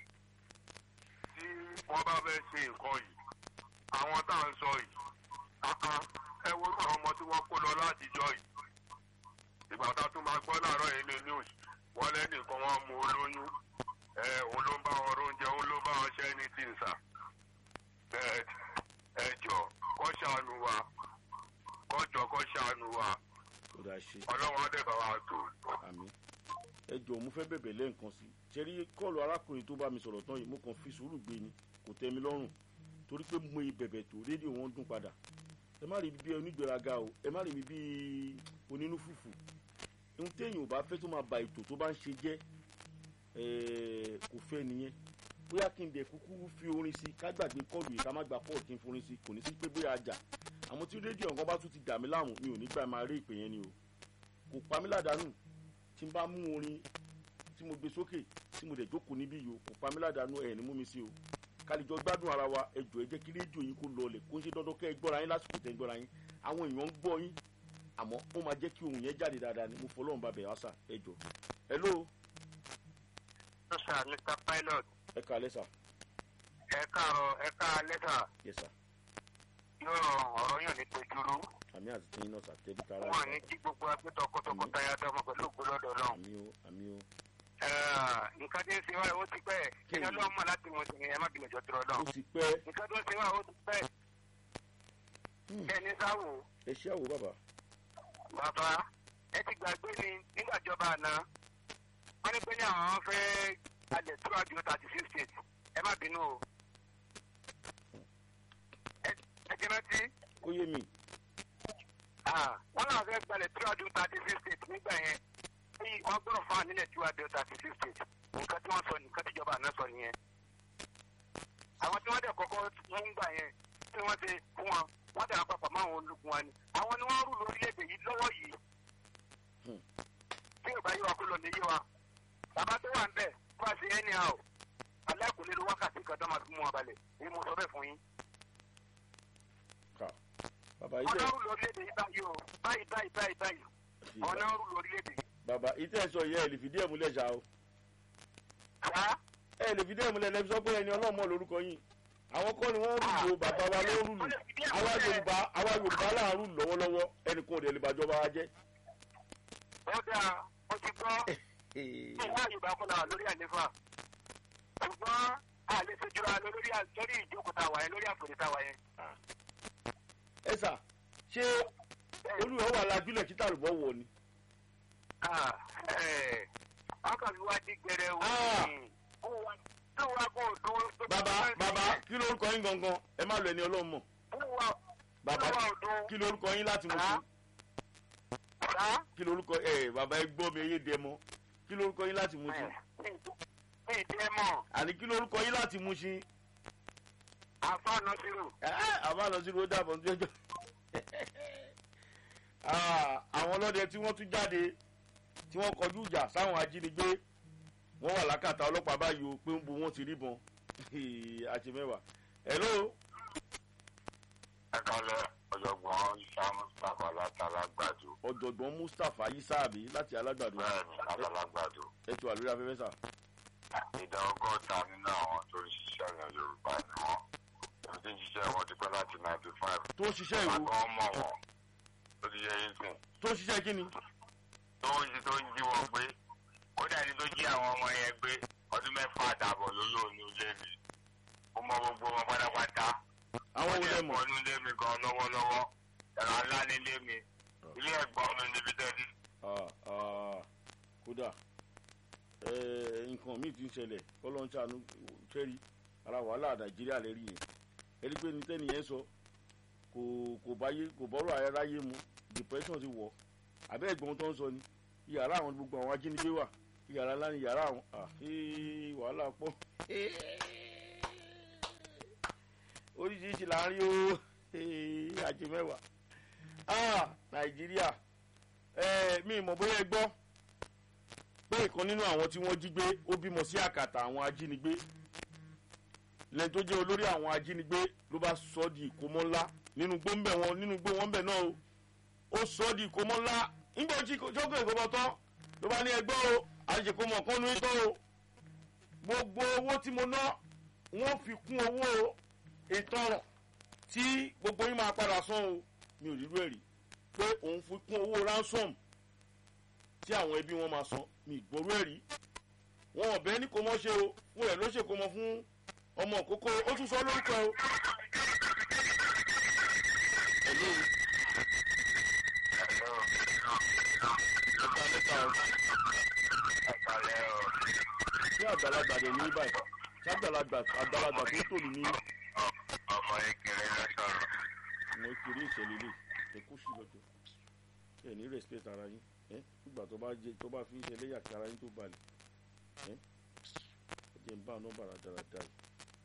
[SPEAKER 5] tí wọ́n bá fẹ́ ṣe nǹkan yìí àwọn tá à ń sọ yìí kankan ẹ wo irú àwọn ọmọ tí wọ́n kó lọ látijọ́ yìí ìgbà tá a tún máa gbọ́ láàárọ̀ yìí ní news wọ́n lẹ́nìkan wọ́n mú olóyún ẹ òun ló ń bá wọn róúnjẹ òun ló bá wọn ṣẹ́ ní tìǹsà bẹ́ẹ̀ ẹ jọ kọ́ ṣàánú wa kọjọ kọ ṣàánú wa
[SPEAKER 1] ó dáa ṣe
[SPEAKER 5] ọlọ́wọ́n á dẹ̀ bá wa tó.
[SPEAKER 1] àmì ẹ jọ mo fẹ́ bẹ̀bẹ̀ lẹ́ǹkan sí ṣe rí kọ́ọ̀lù arákùnrin tó bá mi sọ̀rọ̀ tán yìí mo kàn fi sùúrù gbé ni kò tẹ́ mi lọ́rùn torí pé mo bẹ̀bẹ̀ tó rédíò wọn dún padà ẹ má rí mi bí onígbèraga o ẹ má rí mi bí onínú fùfù ohun téèyàn ò bá fẹ́ tó máa ba ètò tó bá ń ṣe jẹ́ ẹ̀ẹ́, kò fẹ́ nìyẹn bóyá kí n dẹ̀ kúkú fi orin sí ká gbàgbé kọ́ọ̀lù yìí ká má gba kọ́ọ̀lù kí n forin sí kò ní sí pé bóyá ajá àmọ́ tí rédíò nǹkan bá tún ti dà mí láàmú mi ò ní gbà máa rí ìpè yẹn ni o kò pa mí ládàánù tí n bá mú orin tí mo gbé sókè tí mo dẹ̀ jókòó níbí yìí o kò pa mí ládàánù ẹ̀ ní mú mi sí o kálíjọ gbádùn ara wa ẹ jọ̀ọ́ ẹ jẹ́ kí rédíò yín kó lọlẹ̀ kó ń ṣe dandan kẹ́ ẹ gbọ́ra yín lásìkò tẹ́ ẹ gbọ́ra yín àwọn èèyàn ń gbọ́ yín àmọ́ ó máa jẹ́ kí ohun yẹn jáde dáadáa ni mo fọlọ́run bá bẹ̀ wá sà ẹ jọ̀ọ́ hello
[SPEAKER 4] Yes, sir, Mr. Pilot.
[SPEAKER 1] ẹ kàlẹ́ sà
[SPEAKER 4] ẹ káàárọ̀ ẹ káalẹ́ sà
[SPEAKER 1] yes sà
[SPEAKER 4] yóò ọ̀rọ̀ yàn ní tojúrú
[SPEAKER 1] àmì àti tẹ́yìn náà sà tẹ́bí tara
[SPEAKER 4] wọn ní kí gbogbo agbé tọkọtọkọtaya dọmọ pẹ̀lú ògbólọ́dọ̀ náà.
[SPEAKER 1] àmì o àmì o
[SPEAKER 4] nǹkan tí ń ṣe wá ó ti pẹ́ kí ni ọlọ́run mọ̀ láti mọ̀ sí ẹ má bìnrin jọ dúró náà.
[SPEAKER 1] ó ti pẹ́
[SPEAKER 4] nǹkan tó ń ṣe wá ó ti pẹ́
[SPEAKER 1] Hmm.
[SPEAKER 4] ẹni sáwò
[SPEAKER 1] ẹ ṣé àwò bàbá
[SPEAKER 4] bàbá ẹ ti gbàgbé ni nígbàjọba àná wọn ní pé ní àwọn fẹ́ alẹ̀ tó àjò thirty six states ẹ má bínú o. ẹ- ẹ jẹ́ rántí
[SPEAKER 1] kó yé mi
[SPEAKER 4] Ah, wọn náà fẹ́ gbalẹ̀ tí wàá dún thirty six states nígbà yẹn bí wọ́n gbọ́dọ̀ fún ànílẹ̀ tí wàá dún thirty six states nǹkan tí wọ́n sọ nǹkan tí ìjọba àná sọ nìyẹn. àwọn tí wọ́n dẹ̀ kọ́kọ́ mú ń gbà yẹn tí wọ́n ti fún wọn wọ́n dẹ̀ àpapọ̀ mọ́ àwọn olùkún wa ni àwọn ni wọ́n rú lórílẹ̀‐èdè yìí lọ́wọ́ yìí.
[SPEAKER 1] Hmm.
[SPEAKER 4] tí ò bá yé wa kó lọ ní yé wa bàbá tó wà ń bẹ̀ wá sí ẹni à o alákùnrin ló wákàtí kan tó máa fi mú wọn balẹ̀ èyí mo sọ bẹ́ẹ̀ fún yín
[SPEAKER 1] ká bàbá yìí tẹ́
[SPEAKER 4] ọ̀nà rú lórílẹ̀‐èdè yìí báyìí o báyìí báyìí báyìí báyìí ọ̀nà rú lórílẹ̀‐èdè yìí.
[SPEAKER 1] bàbá ìtẹ́ sọ yẹ ẹ lè fìdí ẹ̀ múlẹ̀ ṣá o
[SPEAKER 4] Àá
[SPEAKER 1] ẹ lè fìdí ẹ̀ múlẹ̀ lẹ́bi sọ pé ẹni ọlọ́mọ lórúkọ yín àwọn kọ́ ni wọ́n rúlù o bàbá wa ló rúlù àwa yorùbá àwa yorùbá là ń rúlù lọ́wọ́lọ́wọ́ ẹnìkan ò dẹ̀ lè bàjọba wa jẹ́
[SPEAKER 4] ó dáa ó ti gbọ́ ìwà yorùbá kọ́ la wà lórí àlefa ṣùgbọ́n a lè ṣe jura lọ lórí à- lórí ìjókòó tá a wà yẹn lórí àpèrè tá a wà yẹn.
[SPEAKER 1] ẹ sà ṣé olùwẹ̀ wà lájúlẹ̀ kí tàlùbọ̀ wọ̀ ni.
[SPEAKER 4] Ah, eh, wọ́n kàn fi wá dí gbẹrẹ wò
[SPEAKER 1] Ah.
[SPEAKER 4] ní. ó wá tó wá kó o dún.
[SPEAKER 1] bàbá bàbá kí lórúkọ yín gangan ẹ má lọ ẹni ọlọ́run mọ̀
[SPEAKER 4] ó wá
[SPEAKER 1] bàbá
[SPEAKER 4] ó wá o dún.
[SPEAKER 1] kí lórúkọ yín láti mú sí
[SPEAKER 4] Bàbá.
[SPEAKER 1] kí lórúkọ ẹ bàbá ẹ gbọ́ mi eyé dẹ mọ́ kí lórúkọ yín láti mú sí
[SPEAKER 4] ní ìdí mọ̀
[SPEAKER 1] àní kí lórúkọ yín láti mú sí
[SPEAKER 4] àfa nọ́sírù.
[SPEAKER 1] àbá lọ sí ló dàbọ̀ ní ọjọ́ àwọn ọlọ́dẹ tí wọ́n tún jáde tí wọ́n kọjú ìjà sáwọn ajínigbé wọ́n wà lákàtà ọlọ́pàá báyìí o pé ń bu wọn ti ríbọn àti mẹ́wàá hello
[SPEAKER 5] ẹ kalẹ̀ ọ̀jọ̀gbọ́n ìṣàmù sábà látàlágbàdo
[SPEAKER 1] ọ̀jọ̀gbọ́n mustapha yisabi láti alágbàdo
[SPEAKER 5] bẹ́ẹ̀ni látàlágbàdo
[SPEAKER 1] ètò àlórí afẹ́fẹ́ sà
[SPEAKER 5] ìdá ọgọ́ta nínú àwọn tó ń ṣiṣẹ́ ilẹ̀ yorùbá ni wọ́n èmi tí ń ṣiṣẹ́ wọn ti pẹ́ láti ninety five
[SPEAKER 1] tó ń ṣiṣẹ́ ìwò
[SPEAKER 5] àgbọn mọ̀ wọn ó ti yẹ yín sìn
[SPEAKER 1] tó ń ṣiṣẹ́ kíni
[SPEAKER 5] tó ń jí tó ń jí wọn gbé kódà ní tó jí àwọn ọmọ yẹn gbé ọdún mẹ́fà àdàbọ̀ ló lò ní ilé mi ó mọ gbogbo wọn pátápátá
[SPEAKER 1] àwọn
[SPEAKER 5] ó
[SPEAKER 1] wo
[SPEAKER 5] lè
[SPEAKER 1] lẹ mọ̀
[SPEAKER 5] pọ̀ ní ilé mi gan lọ́wọ́lọ́wọ́ ẹ̀rọ ńlá ní ilé mi ilé ẹ̀gbọ́n mi níbi tẹ́lẹ̀
[SPEAKER 1] Ah, ah, kódà eh, nǹkan míì ti ń ṣẹlẹ̀ kọ́lọ́ńṣàánú kẹ́rì ara wàhálà nàìjíríà lẹ́rì yẹn ẹni pé ní tẹ́ni yẹn sọ kò kò báyé kò bọ́rọ̀ aráyé mu depression ti wọ̀ abẹ́ ẹ̀gbọ́n tó ń sọ ni yàrá àwọn gbogbo àwọn ajínigbé wà yàrá ńlá ni yàrá àwọn ah, eh, wàhálà pọ̀ oríṣiríṣi là ń rí o eh, àjẹ mẹ́wàá ah, nàìjíríà ẹ mi mọ̀ bóyá ẹ gbọ́ pé ìkan nínú àwọn tí wọ́n jí gbé ó bímọ sí àkàtà àwọn ajínigbé lẹ́yìn tó jẹ́ olórí àwọn ajínigbé ló bá sọ ọ́ di ìkómọ́ ńlá nínú gbóńbẹ̀ wọn nínú gbó wọn bẹ̀ náà o ó sọ ọ́ di ìkómọ́ ńlá nígbà tí sọ́kò ìkómọ́ tán ló bá ní ẹgbẹ́ o àṣekómọ́ kan ní tán o gbogbo owó tí mo ná wọ́n fi kún owó ìtanràn tí gbogbo yín máa padà san o mi ò rírú ẹ̀ rí pé òun fi kún owó ransom tí àwọn ẹbí wọn máa san mi ìgboro ẹ̀ rí wọn ọ̀bẹ ní kò mọ́ ṣe o fún ẹ̀ ló ṣe kò mọ́ fún ọmọ òkókó ó tún sọ lórúkọ o. Hello. ẹ̀ka mẹ́ta o
[SPEAKER 5] ẹ̀kalẹ̀ ọ̀
[SPEAKER 1] ṣé àgbàlagbà dẹ̀ ní báyìí ṣé àgbàlagbà àgbàlagbà tó tò ní
[SPEAKER 5] ọmọ ìkìlẹ̀ lọ sọ̀rọ̀
[SPEAKER 1] mo kiri ìṣẹ̀lẹ̀ lè ẹ kó sí lọ́jọ́ ẹ ní respect ara yín ẹ nígbà tó bá jẹ tó bá fi ń ṣe ẹlẹ́yà kí ara yín tó balẹ̀ ẹ ẹ jẹ́ ń bá nọ́mbà rà dáradára yìí.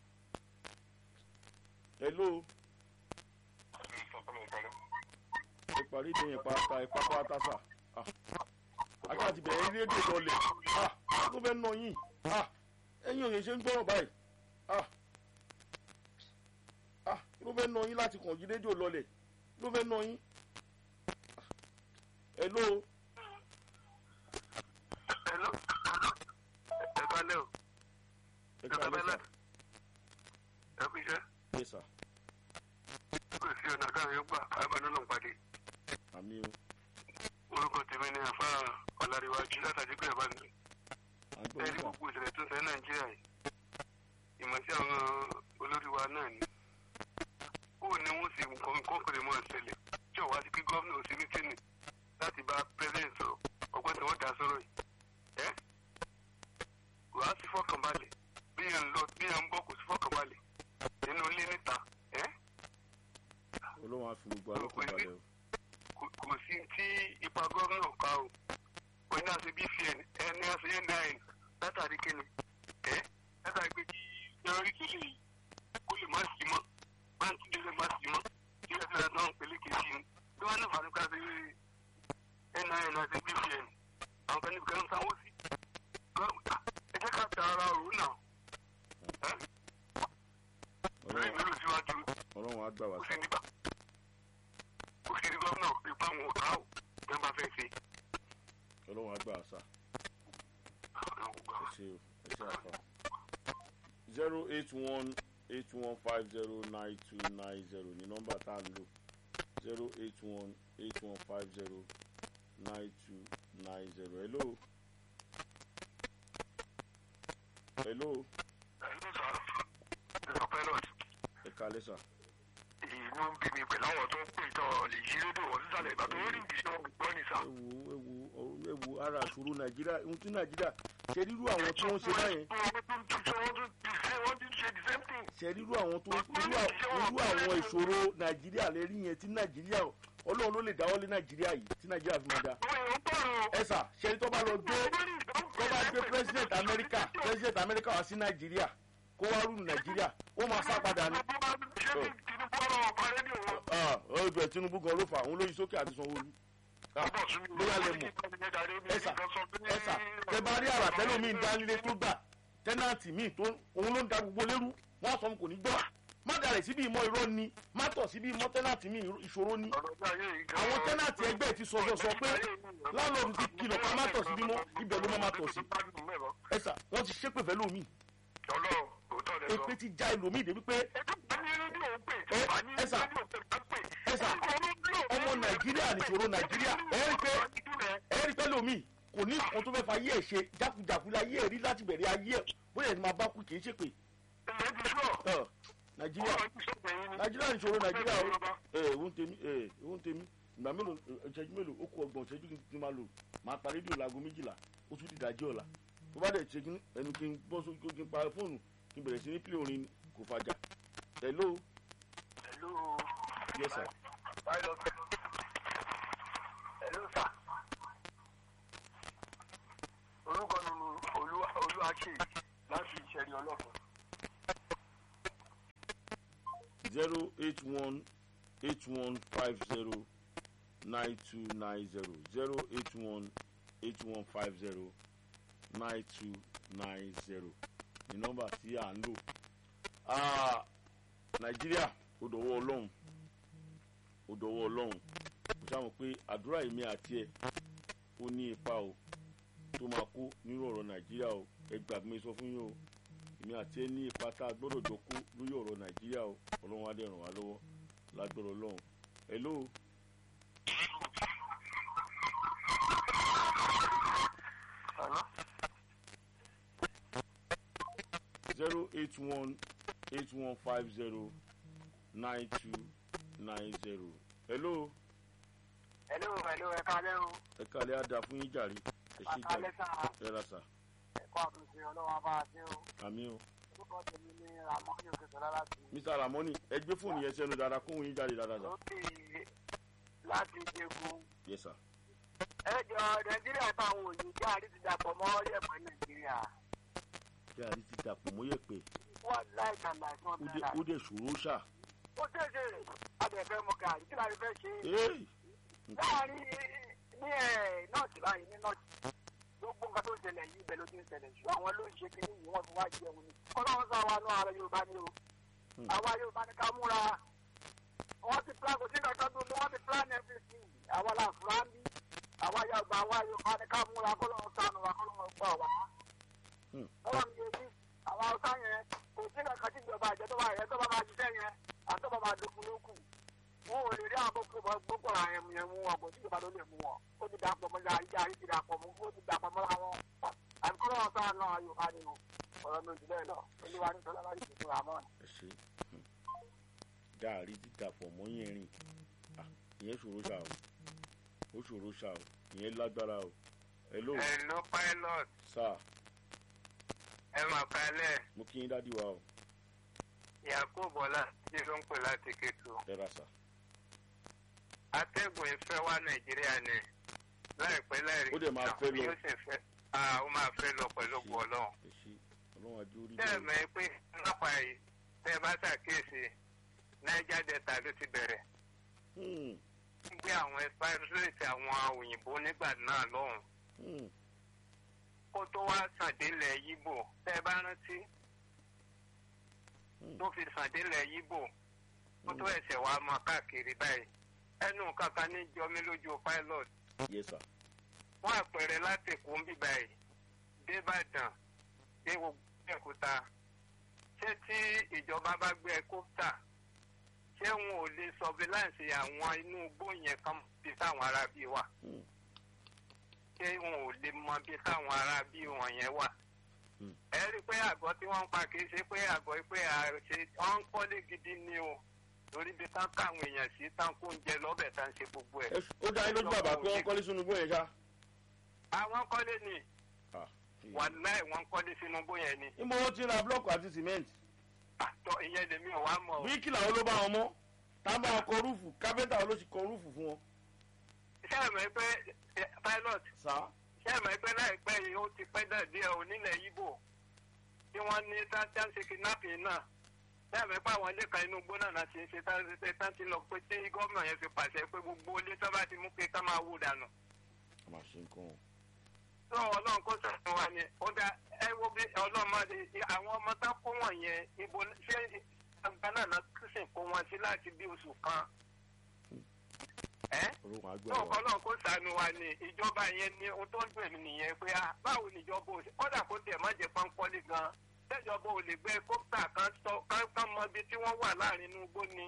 [SPEAKER 1] hello ẹ parí ìdè yẹn pátá ẹ pápá pátá sà ah ajá ti bẹ̀rẹ̀ rédíò lọlẹ̀ ah ló fẹ́ nà yín ah ẹ̀yin òye ṣe ń gbọ́rọ̀ báyìí ah ah ló fẹ́ nà yín láti kàn yí rédíò lọlẹ̀ ló fẹ́ nà yín Ah, hello
[SPEAKER 4] Hello. ẹ kalẹ́ o
[SPEAKER 1] ẹ ká lẹ́sà
[SPEAKER 4] ẹ kú iṣẹ́
[SPEAKER 1] lẹ́sà
[SPEAKER 4] kò sí ọ̀nà káwọn yóò gbà àbáná náà pàdé
[SPEAKER 1] àmì o
[SPEAKER 4] orúkọ tèmi ní àfa ọ̀làríwájú látàdí pé ẹ̀bá mi
[SPEAKER 1] à ń gbọ́
[SPEAKER 4] ẹ̀rí
[SPEAKER 1] nípa
[SPEAKER 4] gbogbo ìṣẹ̀lẹ̀ tó ń ṣẹlẹ̀ nàìjíríà yìí ìmọ̀ sí àwọn olórí wa náà ni ó ní wọ́n sì nǹkan nǹkan kò lè mọ̀ ṣẹlẹ̀ tí ò wá sí kí gómìnà ò sí ní tẹ́nì láti bá president sọ̀rọ̀ ọgbọ́n tí wọ́n dá sọ̀rọ̀ yìí ẹ́ kò á sí fọkànbalẹ̀ bí yẹn ń lọ bí yẹn ń bọ̀ kò sí fọkànbalẹ̀ nínú ilé níta ẹ́
[SPEAKER 1] olóhùn àfi gbogbo alọ́kùn balẹ̀ o
[SPEAKER 4] kò kò sí tí ipa gómìnà ká o kò ní àṣẹ bcn ẹni àṣẹ nine látàrí kíni ẹ látàrí pé kí yọrí tó lè kó lè má sí mọ́ báńkì tó lè má sí mọ́ kí ẹ fẹ́ràn náà pẹ̀lú kejì ni bí wọ́n ní fàánù ká ṣe nin àti bcn àwọn kan níbi kan ń sanwó sí ẹ jẹ́ ká ta ara òru náà ẹ lórí mi ló síwájú
[SPEAKER 1] ọlọ́run á gbà wá
[SPEAKER 4] kò
[SPEAKER 1] sá
[SPEAKER 4] sí níbà kò sí ní gómìnà ipa àwọn ọ̀tá ò tẹ́ bá fẹ́ ṣe.
[SPEAKER 1] ọlọ́run á gbà wá sá ẹ ṣe o ẹ ṣe àfà zero eight one eight one five zero nine two nine zero ní nọ́mbà tá a ń lò zero eight one eight one five zero nine two nine zero hello hello
[SPEAKER 4] ẹ̀lú sà ẹ̀sọ̀ pilot
[SPEAKER 1] ẹ kalẹ́ sà
[SPEAKER 4] inú ń bí mi pẹ̀lú àwọn tó ń pè tọ́ lè yí rédíò wọ́n sísàlẹ̀ ìgbà tó ń rí ìdíṣẹ́ wọn gbọ́ ní sà.
[SPEAKER 1] ewu ewu ọ̀rọ̀- ewu ara àṣòro nàìjíríà ohun tí nàìjíríà ṣe rírú àwọn tó ń ṣe báyẹn
[SPEAKER 4] wọ́n tún tún ṣe wọ́n tún ti ṣe wọ́n tún ṣe the same thing.
[SPEAKER 1] ṣe rírú àwọn tó irú à- irú àwọn ìṣòro nàìjíríà lè rí yẹn tí nàìjíríà ọlọ́run ló lè dáwọ́ lé nàìjíríà yìí tí nàìjíríà fi máa da
[SPEAKER 4] àwọn èèyàn bọ̀rọ̀
[SPEAKER 1] ẹ sà ṣe tó bá lọ gbé tó bá gbé president america president america wá sí nàìjíríà kó wá rú nàìjíríà ó máa sá padà ní. ọjọ́ tinubu gan ló fà òun lóyún sókè àti sanwó-olú. bóyá lè mọ̀ ẹ̀sà ẹ̀sà tẹ bá rí àrà tẹ́lẹ̀ mi ń dánilé tó gbà tẹ́nàntì míì tó òun ló ń da gbogbo lérú wọ́n á sọ fún kò ní gbọ́ má dalẹ̀ síbi ìmọ̀ irọ́ ni má tọ̀ síbi ìmọ̀ tẹ́nàntì míì ìṣòro ni àwọn tẹ́nàntì ẹgbẹ́ ti sọ sọ sọ pé láńlọ́ọ̀dù ti kìlọ̀ ká má tọ̀ síbi mọ́ ibẹ̀ ló má má tọ̀ sí ẹ̀sà wọ́n ti ṣépè fẹ́ lómi èpè ti já ẹlòmíì débi pé ẹ̀sà ẹ̀sà ọmọ nàìjíríà nìṣòro nàìjíríà ẹ̀rí pé ẹ̀rí pé lómi kò ní nǹkan tó fẹ́ fa ayé ẹ̀ ṣe jákujàku láyé ẹ̀ rí láti bẹ̀rẹ̀ ayé ẹ̀ bóyá ẹni máa bá kú kì í ṣèpè Ọ̀, nàìjíríà nàìjíríà nìṣòro nàìjíríà o ẹ ìwọ́n tèmi ẹ ìwọ́n tèmi ìgbà mélòó ìṣẹ́jú mélòó ó kú ọgbọ̀n ìṣẹ́jú kí n ti máa lò máa pa rédíò láago méjìlá ó tún dìdájí ọ̀la tó bá dẹ̀ ṣe kí ẹnu kí n bọ́ sókè kí n pa fóònù kí n bẹ̀rẹ̀ sí ní pílẹ̀ orin kò fàjà hello yes sir
[SPEAKER 4] orúkọ mi ni olúwaṣe láti ìṣẹ̀rí ọlọ́fun.
[SPEAKER 1] zero eight one eight one five zero nine two nine zero zero eight one eight one five zero nine two nine zero ní nọ́mbà tí à ń lò Ah, nàìjíríà ó dọ̀wọ́ ọlọ́run ó dọ̀wọ́ ọlọ́run kò sáwọn pé àdúrà èmi àti ẹ̀ ó ní ipa o tó máa kó nínú ọ̀rọ̀ nàìjíríà o ẹ gbà mí sọ fún yín o èmi àti ẹ ní ipa tá a gbọ́dọ̀ jọ kó lórí ọ̀rọ̀ nàìjíríà o ọlọ́run á dẹ̀ ràn wá lọ́wọ́ lágbọ́dọ̀ ọlọ́run hello zero eight one eight one five zero nine two nine zero hello
[SPEAKER 4] hello hello ẹ kálẹ́ o
[SPEAKER 1] ẹ kàlẹ́ á dáa fún yín jàre ẹ ṣe jàre
[SPEAKER 4] àkálẹ́ sá
[SPEAKER 1] ẹ ra sà
[SPEAKER 4] ẹ̀kọ́ àtúnṣe ọlọ́wọ́ bá a ṣe o
[SPEAKER 1] àmì o
[SPEAKER 4] orúkọ tèmi ní ramoni òkèsọ́lá láti
[SPEAKER 1] mr ramoni ẹ gbé fóònù yẹn sẹ́nu dáadáa kóhun yín jáde dáadáa sà
[SPEAKER 4] lókè láti jẹgun
[SPEAKER 1] yes sir
[SPEAKER 4] ẹ jọ nàìjíríà táwọn òyìnbó àrí ti dàpọ̀ mọ́ ọ̀rẹ́pọ̀ nàìjíríà
[SPEAKER 1] kí àrí ti dàpọ̀ mọ́yẹ̀ pé
[SPEAKER 4] wọ́n láì tàbí àìsàn
[SPEAKER 1] ó dẹ̀
[SPEAKER 4] náírà
[SPEAKER 1] ó dẹ̀ ṣòro ṣá
[SPEAKER 4] ó ṣèṣe abẹ̀fẹ́ mọ gàrí kí láti fẹ́ ṣe
[SPEAKER 1] ee
[SPEAKER 4] láàrin ní ẹ̀ nọ́ọ̀tì báyìí ní nọ́ọ̀tì gbogbo nǹkan tó ń ṣẹlẹ̀ yìí ibẹ̀ ló ti ń ṣẹlẹ̀ ṣùgbọ́n àwọn ló ń ṣe kí nìyí wọ́n fi wá jẹun ni ọlọ́run sọ àwa náà ara yorùbá ni o àwa yorùbá ni ká múra wọ́n ti plan kò sí nǹkan tó tó wọ́n ti plan everything àwa là fúra ń bí àwa yorùbá àwa yorùbá ni ká múra kọ́lọ́run sànù wa kọ́lọ́run gbọ́ wa.
[SPEAKER 1] Hmm.
[SPEAKER 4] ọlọ́run yẹn bí àwa ọ̀sán yẹn kò sí nǹkan tí ìjọba àjẹ tó bá yẹ tó bá máa ṣiṣẹ́ yẹn àtọ́bà máa dogun lókù wọn ò lè rí àwọn gbogbo bọ gbogbo ara yẹn mu yẹn mú wọn kò sí ìjọba ló lè mú wọn ó ti dàpọ̀ mọ́ ya ìjà yìí ti dàpọ̀ mọ́ ó ti dàpọ̀ mọ́ àwọn àbíkọ́ náà sáà náà yorùbá ni o ọ̀rọ̀ mi ò jù bẹ́ẹ̀ lọ olúwa ní sọlá bá yìí fún àmọ́
[SPEAKER 1] ẹ ṣe hmm. gàrí ti dàpọ̀ mọ́yẹ̀ rìn Ah, ìyẹn ṣòro ṣá o ó ṣòro ṣá o ìyẹn lágbára o hello
[SPEAKER 4] hello pilot
[SPEAKER 1] sir
[SPEAKER 4] ẹ máa kalẹ̀
[SPEAKER 1] mo kí yín dádì wa o
[SPEAKER 4] yakubu bọ́lá tí ló ń pè láti kétu
[SPEAKER 1] ẹ ra sà
[SPEAKER 4] atẹ́gùn ìfẹ́ wá nàìjíríà ni láìpẹ́ láìrí
[SPEAKER 1] Ó dẹ̀ máa fẹ́ lọ.
[SPEAKER 4] yóò sì fẹ́ ah ó máa fẹ́ lọ pẹ̀lú ògùn ọlọ́run
[SPEAKER 1] ẹ ṣe ọlọ́run ajé orí
[SPEAKER 4] tẹ́ ẹ
[SPEAKER 1] bẹ́ẹ̀
[SPEAKER 4] mọ̀ pé nípa yìí tẹ́ ẹ bá ṣàkíyèsí niger delta ló ti bẹ̀rẹ̀
[SPEAKER 1] Hmm,
[SPEAKER 4] gbé àwọn ẹsipáìrìsì àwọn òyìnbó nígbà náà lọ́hùn
[SPEAKER 1] hmm,
[SPEAKER 4] kó tó wá sàdélẹ̀ yíbò tẹ́ ẹ bá rántí
[SPEAKER 1] Hmm.
[SPEAKER 4] tó fi sàdélẹ̀ yíbò kó tó ẹsẹ̀ wá mọ káàkiri báyìí ẹnu kankan ní jọmí lójú pilot
[SPEAKER 1] yes sir
[SPEAKER 4] fún àpẹẹrẹ láti èkó ń bíbá yìí débàdàn dé gbogbo ẹ̀kúta ṣé tí ìjọba bá gbé ẹkọ́pítà ṣé wọn ò lè sọfíláǹsì àwọn inú igbó yẹn kan bí táwọn ará bí wà
[SPEAKER 1] Hmm.
[SPEAKER 4] ṣé wọn ò lè mọ bí táwọn ará bí wọn yẹn wà
[SPEAKER 1] Hmm.
[SPEAKER 4] ẹ rí i pé àgọ́ tí wọ́n ń pa kì í ṣe pé àgọ́ pé àṣe wọ́n ń kọ́lé gidi ni o torí bí tán káwọn èèyàn sí tán kó ń jẹ lọ́bẹ̀ tán ṣe gbogbo ẹ̀.
[SPEAKER 1] Ẹ ṣ- ó dá yín lójú bàbá pé wọ́n kọ́lé sínú igbó yẹn ṣá.
[SPEAKER 4] àwọn kọ́lé ni
[SPEAKER 1] Ah,
[SPEAKER 4] wàláì wọ́n kọ́lé sínú bóyá ni
[SPEAKER 1] ìmọ̀ wọn ti ra blọọkù àti sìmẹ́ǹtì
[SPEAKER 4] àtọ ìyẹn lèmi ò wá mọ̀ o.
[SPEAKER 1] bíríkì làwọn ló bá wọn mọ́ tá a bá wọn kọ rúùfù kápẹ́ntà wọn ló sì kọ rúùfù fún wọn.
[SPEAKER 4] ṣé ẹ mọ̀ pé eh, pilot
[SPEAKER 1] sá
[SPEAKER 4] ṣé ẹ mọ̀ pé láìpẹ́ yìí ó ti pẹ́ dẹ̀ díẹ̀ onílẹ̀ Ìgbò tí wọ́n ní táńtá ṣe kidnapping náà ṣé ẹ mọ̀ pé àwọn ilé kan inú igbó náà láti ṣe táńtá táńtá lọ pé tí gómìnà yẹn fi pàṣẹ pé gbogbo ilé tó bá ti mú pé ká máa wó dànù.
[SPEAKER 1] a máa ṣe nǹkan o.
[SPEAKER 4] tó ọlọ́run kó sọ̀rọ̀ wa ni ó dá ẹ wo bí ọlọ́mọdé àwọn ọmọ tá kó wọ̀nyẹn ibo ṣé àgbà náà náà kìsìn kó wọn sí láti bí oṣù kan. ẹ́
[SPEAKER 1] orúkọ àgbẹ̀
[SPEAKER 4] tó
[SPEAKER 1] wa
[SPEAKER 4] ọlọ́run kó sànù wa ni ìjọba yẹn ni ohun tó ń dùn mí nìyẹn pé ah báwo ni ìjọba ò sí kódà kó tiẹ̀ má jẹ́ pọ́npọ́lì gan tẹ́jọba ò lè gbé kópítà kan sọ kán kán mọ ibi tí wọ́n wà láàrin inú igbó ni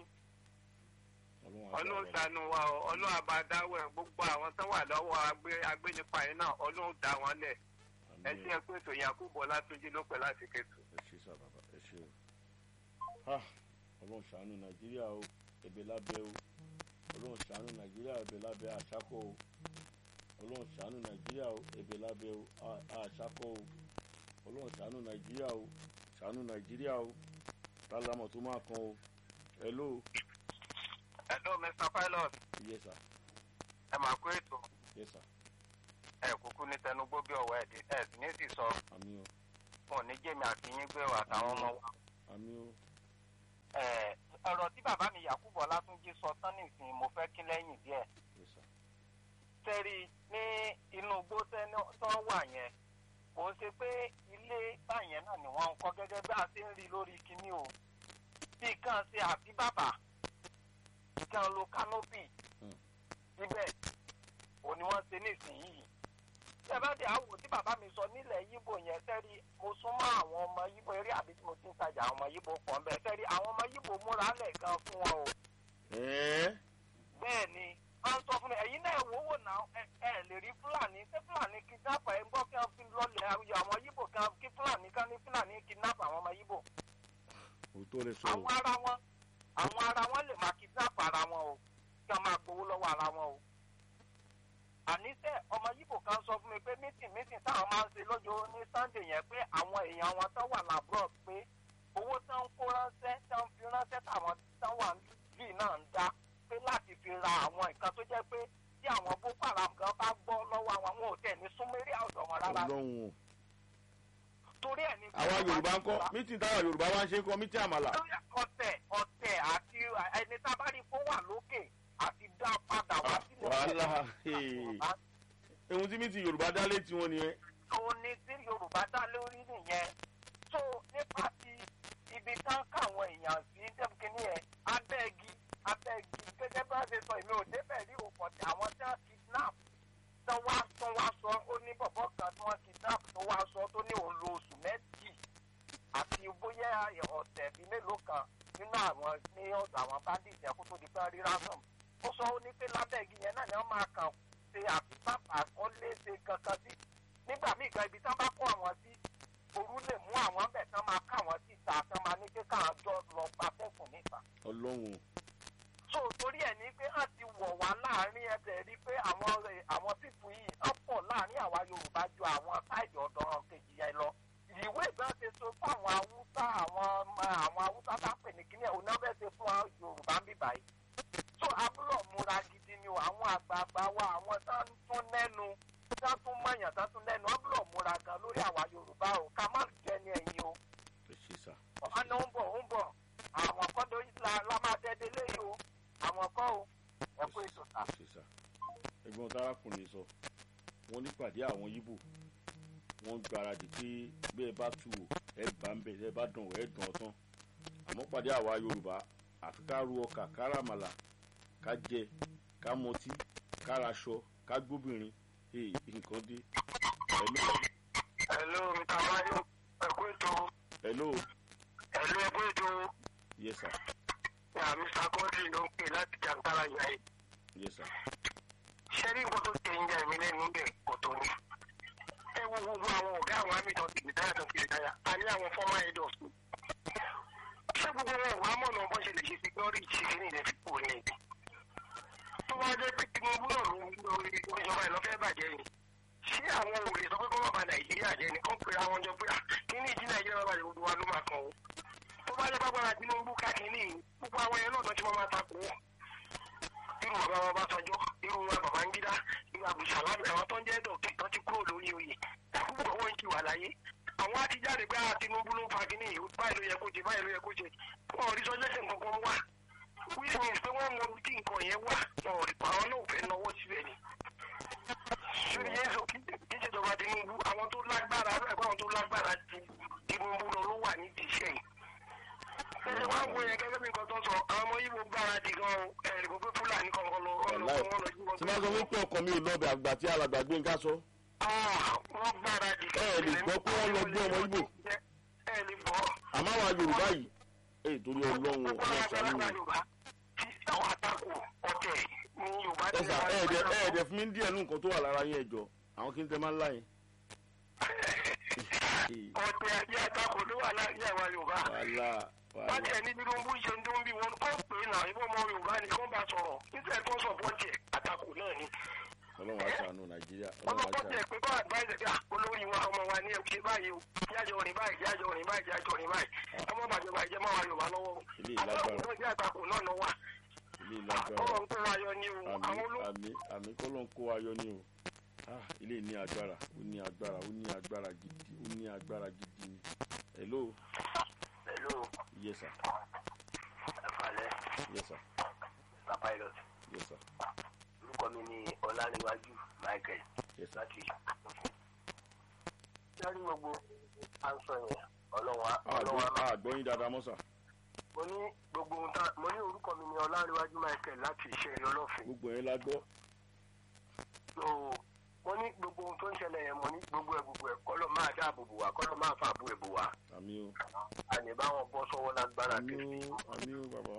[SPEAKER 4] ọlọ́run sànù wa o ọlọ́run àbádáwọ̀ ẹ̀ gbogbo àwọn tó wà lọ́wọ́ agbé- agbénipa yẹn náà ọlọ́run dá wọn lẹ̀ ẹ ṣe ẹ pé ètò Yakubu Ọlátúnjí ló pẹ́ láti kẹ́tù.
[SPEAKER 1] ẹ ṣe sá bàbá ẹ ṣe o. Ah, ọlọ́run ṣàánú nàìjíríà o ẹ̀bẹ̀ lábẹ́ o ọlọ́run ṣàánú nàìjíríà ẹ̀bẹ̀ lábẹ́ àṣàkọ́ o ọlọ́run ṣàánú nàìjíríà o ẹ̀bẹ̀ lábẹ́ o à- àṣàkọ́ o ọlọ́run ṣàánú nàìjíríà o ṣàánú nàìjíríà o tálámọ̀ tó máa kan o hello
[SPEAKER 4] hello Mr. Pilot
[SPEAKER 1] yes sir
[SPEAKER 4] ẹ máa kó ètò
[SPEAKER 1] yes sir
[SPEAKER 4] ẹ kúkú ní tẹnugbó bí ọwọ́ ẹ̀ ẹ̀ sì ní sì sọ
[SPEAKER 1] àmì o
[SPEAKER 4] fún oníjèmi àti yín gbé wa àtàwọn ọmọ wa.
[SPEAKER 1] àmì o
[SPEAKER 4] Ẹ, ọ̀rọ̀ tí bàbá mi Yakubu Ọlátúnjí sọ tán nìsín mo fẹ́ kí lẹ́yìn díẹ̀.
[SPEAKER 1] yes sir
[SPEAKER 4] tẹ́rí ní inú igbó tẹ́ni tó wà yẹn kò ń ṣe pé ilé báyẹn náà ni wọ́n ń kọ́ gẹ́gẹ́ bí a ṣe ń rí lórí kinní o bí kan ṣe àbí bàbà kan lo kánópì
[SPEAKER 1] Hmm.
[SPEAKER 4] síbẹ̀ òun ni wọ́n ṣe nísìnyìí tẹ́ bá dé àwò tí bàbá mi sọ nílẹ̀ yíbò yẹn tẹ́rí mo súnmọ́ àwọn ọmọ yíbò eré àbí tí mo ti ń tajà àwọn ọmọ yíbò pọ̀ ń bẹ̀ tẹ́rí àwọn ọmọ yíbò múra lẹ̀ gan fún wọn o
[SPEAKER 1] ẹ̀ẹ́
[SPEAKER 4] bẹ́ẹ̀ ni wọ́n sọ fún mi ẹ̀yin náà wò wò náà ẹ ẹ lè rí fúlàní ṣé fúlàní kidnap ẹ̀ ń gbọ́ kí wọ́n fi lọ́lẹ̀ ayọ̀ àwọn yíbò kí wọ́n kí fúlàní kan ní fúlàní kidnap àwọn ọmọ yíbò
[SPEAKER 1] òótọ́ lè sọ o
[SPEAKER 4] àwọn ara wọn àwọn ara wọn lè máa kidnap ara wọn o kí wọ́n máa gbowó lọ́wọ́ ara wọn o àníṣe ọmọ yíbò kan sọ fún mi pé mítìn mítìn táwọn máa ń ṣe lọ́jọ́ ní sunday yẹn pé àwọn èèyàn wọn tó wà lábúrò pé owó tó ń kó ránṣẹ́ tó ń fi ránṣẹ́ táwọn tó wà bí náà ń dá pé láti fi ra àwọn nǹkan tó jẹ́ pé tí àwọn boko haram gan bá gbọ́ lọ́wọ́ àwọn wọn ò tẹ̀ ní súnmẹ́rì àwùjọ wọn rárá
[SPEAKER 1] ọlọ́run o
[SPEAKER 4] torí ẹ̀ ní.
[SPEAKER 1] àwa yorùbá ń kọ́ mítìn táwa yorùbá wá ń ṣe kọ́ mítìn àmàlà
[SPEAKER 4] lórí ọ̀tẹ̀ ọ̀tẹ̀ àti ẹni tá a bá rí kó wà lókè àti dá padà wá
[SPEAKER 1] Ah,
[SPEAKER 4] sílẹ̀.
[SPEAKER 1] wàhálà ehun tí mítìn yorùbá dá létí wọn nìyẹn
[SPEAKER 4] òun ni tí yorùbá dá lórí nìyẹn tó nípa ti ibi tán káwọn èèyàn sí dẹ́kun yẹn abẹ́gi abẹ́gi gẹ́gẹ́ bá ṣe sọ èmi ò débẹ̀ rí òpọ̀ tí àwọn tí wọ́n kidnap tó wá tó wá sọ ó ní bọ̀bọ̀ kan tí wọ́n kidnap tó wá sọ tó ní òun lo oṣù méjì àti bóyá ọ̀sẹ̀ bíi mélòó kan nínú àwọn ní ọ̀dọ̀ àwọn bandits yẹn kó tó di pé rí ransom ó sọ ó ní pé lábẹ́gi yẹn náà ni wọ́n máa kàn ṣe àfipá àkọlé ṣe kankan sí nígbà míì gan ibi tán bá kó àwọn sí òru lè mú àwọn bẹ̀ tán máa ká àwọn sí ìta tán máa ní pé káwọn jọ lọ pa fẹ́fún níta.
[SPEAKER 1] ọlọ́run
[SPEAKER 4] so torí ẹ̀ ní pé á ti wọ̀ wá láàrin ẹ̀bẹ̀ rí pé àwọn ẹ̀- àwọn pípù yìí á pọ̀ láàrin àwa yorùbá ju àwọn táìdì ọ̀dọ́ kejì yẹn lọ. ìwé ìgbà ṣe so fún àwọn haúsá àwọn ọmọ àwọn haúsá tá a pè ní kíní ẹ̀ òun náà fẹ́ ṣe fún àwọn yorùbá ń bíbá yìí. so abúlọ̀ múra gidi ni o àwọn àgbààgbà wa àwọn tá ń tún lẹ́nu tá tún mọ̀yàn tá tún lẹ́nu abúlọ̀ múra gan lórí àwa yorùbá o ká má jẹ́ ní ẹ̀yìn o
[SPEAKER 1] ẹ ṣe sá
[SPEAKER 4] ọ̀hánà ń bọ̀ ń bọ̀ àwọn kọ́ ló la la máa dẹ́dẹ́ léyìí o àwọn kọ́ o ẹ kú ètò ta.
[SPEAKER 1] ẹ ṣe sá ẹ̀gbọ́n tárákùnrin sọ wọ́n nípàdé àwọn yíbò wọ́n gbáradì pé bí ẹ bá tu o ẹ bá ń bẹ ẹ bá dàn ọ ẹ dàn ọ tán àmọ́ pàdé àwa yorùbá àfi ká ru ọkà ká ràmàlà ká jẹ ká mọtí ká raṣọ ká gbóbìnrin ee nǹkan dé hello
[SPEAKER 4] hello mr bayo ẹ kú ètò
[SPEAKER 1] hello
[SPEAKER 4] hello ẹ kú ètò
[SPEAKER 1] yes sir
[SPEAKER 4] ya mr godwin ló ń pè láti jàǹkárà yà yìí.
[SPEAKER 1] yes sir
[SPEAKER 4] ṣé ní nǹkan tó tẹ̀ ń jà mí lẹ́nu bẹ̀ kò tó ní. ẹ wo gbogbo àwọn ọ̀gá àwọn àmì tó ti rìtáyà tó ti rìtáyà a ní àwọn fọ́mà ẹ̀dọ̀s ṣé gbogbo wọn wàá mọ̀nà bó ṣe lè ṣe security kìíní ilẹ̀ fi kúrò ní ìdí tó bá jẹ́ pé tinubu náà ló ń lórí ìjọba ìlọ́fẹ́ bàjẹ́ ni ṣé àwọn òòlè sọ pé kó má ba nàìjíríà jẹ́ ni kó pera àwọn jọ pé kíní ìdí nàìjíríà bá bàjẹ́ gbogbo wa ló máa kàn ó tó bá jẹ́ pápára tinubu ká kíní gbogbo àwọn ẹ̀yẹ náà tó ti máa takò ó irú bàbá wa bá sọjọ́ irú wa bàbá ń gídá irú àbùsà lábẹ́ àwọn tó ń jẹ́ dọ̀kì tó ti kúrò lórí oyè àkókò owó ń ti wà láyé àwọn á ti jáde pé ah tinubu ló fa kíní yìí báyìí ló yẹ kó ṣe báyìí ló yẹ kó ṣe wọn ò rí sọjọ́ ṣe nǹkan kan wá which means pé wọ́n mọ tí nǹkan yẹn wà wọn ò rí pa àwọn náà ò fẹ́ náwó síbẹ̀ ni. sórí yéésù kí kí ìṣèjọba tinubu àwọn tó lágbára ẹ̀kọ́ àwọn tó lágbára ju tinubu lọ ló wà nídìí iṣẹ́ yìí. ẹ̀sẹ̀ wá ń wo yẹn gẹ́gẹ́ bí nǹkan tó sọ àwọn ọmọ yìí gbáradì gan ẹ̀rì kò pé fúlàní kankan lọ wọn lọ
[SPEAKER 1] Wàláì.
[SPEAKER 4] wọn lọ jí wọn
[SPEAKER 1] tí máa sọ wípé ọkọ mi ò lọ́bẹ̀ àgbà tí alàgbà gbé ń ká sọ.
[SPEAKER 4] wọ́n gbáradì
[SPEAKER 1] Ẹ ẹ̀ lè gbọ́ pé wọ́n lọ gbé ọmọ Ìgbò.
[SPEAKER 4] ẹ lè gbọ́
[SPEAKER 1] àmọ́ àwa yorùbá yìí èyí torí ọlọ́run ọlọ́sàn-án ni.
[SPEAKER 4] àwọn àtakò ọ̀tẹ̀ ní yorùbá
[SPEAKER 1] ẹ sà ẹ ẹ̀dẹ̀ ẹ ẹ̀dẹ̀ fún mi díẹ̀ nù nǹkan tó wà lára yín ẹ̀jọ̀ àwọn kí n tẹ máa ń láyé.
[SPEAKER 4] ọ̀tẹ̀ àti àtakò ló wà láàrin àwa yorùbá
[SPEAKER 1] wàhálà
[SPEAKER 4] wọ́n
[SPEAKER 1] wàhálà
[SPEAKER 4] tẹ̀ ní tinubu ṣe ń dún bí wọn kọ́ pé náà ìbọn ọmọ yorùbá ni kó bá sọ̀rọ̀ nítorí tó sọ̀pọ̀tì ẹ̀ àtakò náà ni
[SPEAKER 1] ọlọ́run àṣàánú nàìjíríà
[SPEAKER 4] wọ́n
[SPEAKER 1] ọlọ́run
[SPEAKER 4] sọ̀pọ̀tì ẹ̀
[SPEAKER 1] àṣàánú.
[SPEAKER 4] pé kó advice ẹ̀ olórí wa ọmọ wa ní ẹ̀ ṣe báyìí o jájọ rìn báyìí jájọ rìn báyìí jájọ rìn báyìí ọmọ bàjọba ìjẹ́ máa wa yorùbá lọ́wọ́
[SPEAKER 1] Ilé ìlágbára.
[SPEAKER 4] àtakò náà jẹ́ àtakò náà náà wà
[SPEAKER 1] ilé ìlágbára
[SPEAKER 4] ọmọ ń kó wa yọ ni o àwọn
[SPEAKER 1] àmì
[SPEAKER 4] olóògùn
[SPEAKER 1] àmì àmì kọ́lọ́n kó ayọ̀ ni o Ah, ilé ní agbára ó ní agbára ó ní agbára gidi ó ní agbára gidi ni. hello
[SPEAKER 4] pẹ̀lú
[SPEAKER 1] yes sir
[SPEAKER 4] ẹ̀fàlẹ́
[SPEAKER 1] yes sir
[SPEAKER 4] pilot
[SPEAKER 1] yes sir
[SPEAKER 4] orúkọ mi ni ọláníwájú michael
[SPEAKER 1] yes sir.
[SPEAKER 4] láti sẹ́rí gbogbo àǹsọ̀ yẹn ọlọ́wà ọlọ́wà
[SPEAKER 1] àgbọ̀ àgbọ̀yìn dáadáa mọ́ sà
[SPEAKER 4] mo ní gbogbo ohun tá mo ní orúkọ mi ni ọláníwájú michael láti ìṣẹ̀rí ọlọ́fin
[SPEAKER 1] gbogbo yẹn la gbọ́
[SPEAKER 4] so mo ní gbogbo ohun tó ń ṣẹlẹ̀ yẹn mo ní gbogbo ẹ̀ gbogbo ẹ̀ kọ́lọ́ máa dáàbò bò wá kọ́lọ́ máa fà bò ẹ̀ bò wá
[SPEAKER 1] àmì o
[SPEAKER 4] àní báwọn bọ́ sọ́wọ́ lágbára
[SPEAKER 1] àmì
[SPEAKER 4] kiri
[SPEAKER 1] o àmì o bàbá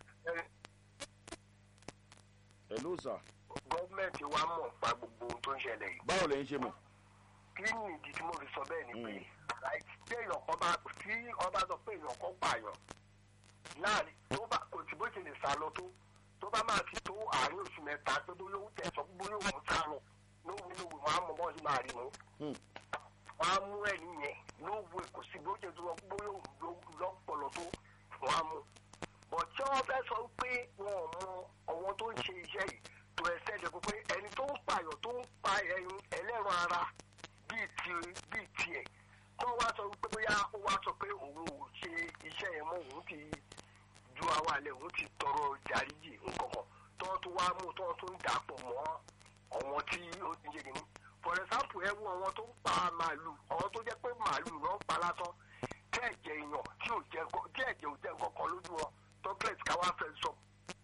[SPEAKER 1] hello sà
[SPEAKER 4] gọ́ọ̀mẹ̀ntì wa mọ̀ pa gbogbo ohun tó ń ṣẹlẹ̀ yìí
[SPEAKER 1] báwo lẹ́yìn ṣe mọ̀
[SPEAKER 4] kí ni ìdí tí mo fi sọ bẹ́ẹ̀ ni pé right, tí èèyàn kan bá tí ọba sọ pé èèyàn kan pààyàn láàrin tó bá kò tí bó ṣe lè sá lọ tó tó bá máa fi tó àárín oṣù mẹ́ta tó bóyá òun tẹ̀sán bóyá òun sá lọ lówó lówó wọn á mọ bọ́ sí máa rí mú
[SPEAKER 1] Hmm.
[SPEAKER 4] wọn á mú ẹni yẹn lówó kò sí bó ṣe tó lọ bóyá òun ló- lọ́pọ̀lọ́ tó wọn á mú bọ̀ tí wọ́n fẹ́ sọ pé wọn ò mọ ọ̀wọ́n tó ń ṣe iṣẹ́ yìí tó ẹsẹ̀ jẹ́ pé ẹni tó ń pààyàn tó ń pa ẹyin ẹlẹ́ran ara bíi ti bíi tiẹ̀ tó wá sọ pé bóyá ó wá sọ pé òun ò ṣe iṣẹ́ yẹn mọ́ òun ti ju àwa lẹ̀ òun ti tọrọ jàríjì nkankan tó tó wá mú tó tó ń dàpọ̀ mọ́ ọ̀wọ́n tí ó ti yé nínú for example ẹ wo àwọn tó ń pa màálù àwọn tó jẹ́ pé màálù náà ń pa lásán tí ẹ̀jẹ̀ èèyàn tí ò jẹ́ nǹkan- tí ẹ̀jẹ̀ ò jẹ́ nǹkan kan lójú wọn tọ́kẹ́t káwá fẹ́ sọ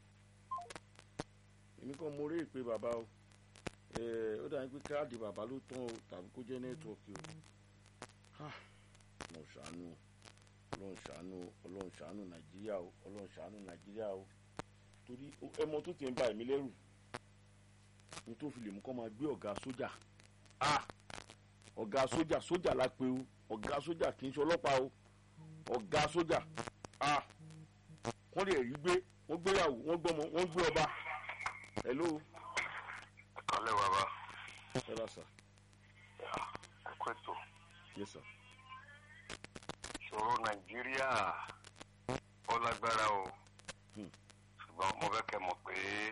[SPEAKER 1] èmi kàn mo rí ìpè bàbá o Eh, ó dàbí pé káàdì bàbá ló tán o tàbí kó jẹ́ nẹ́tíwọ̀kì o Ah, ọlọ́run ṣàánú o ọlọ́run ṣàánú o ọlọ́run ṣàánú nàìjíríà o ọlọ́run ṣàánú nàìjíríà o torí o- ẹmọ tó ti ń ba ẹ̀mí lẹ́rù ní tó fi lè mú kọ́ máa gbé ọ̀gá sójà Ah, ọ̀gá sójà sójà la pe o ọ̀gá sójà kì í ṣe ọlọ́pàá o ọ̀gá sójà Ah, wọ́n lè rí gbé wọ́n gbéyàwó wọ́n gbọ́mọ wọ́n gbé ọba hello
[SPEAKER 5] kálẹ̀ bàbá
[SPEAKER 1] ẹ bá sà
[SPEAKER 5] ẹ kú ètò
[SPEAKER 1] yes sir
[SPEAKER 5] ìṣòro nàìjíríà ó lágbára o
[SPEAKER 1] Hmm.
[SPEAKER 5] ṣùgbọ́n mo fẹ́ kẹ́ mọ̀ pé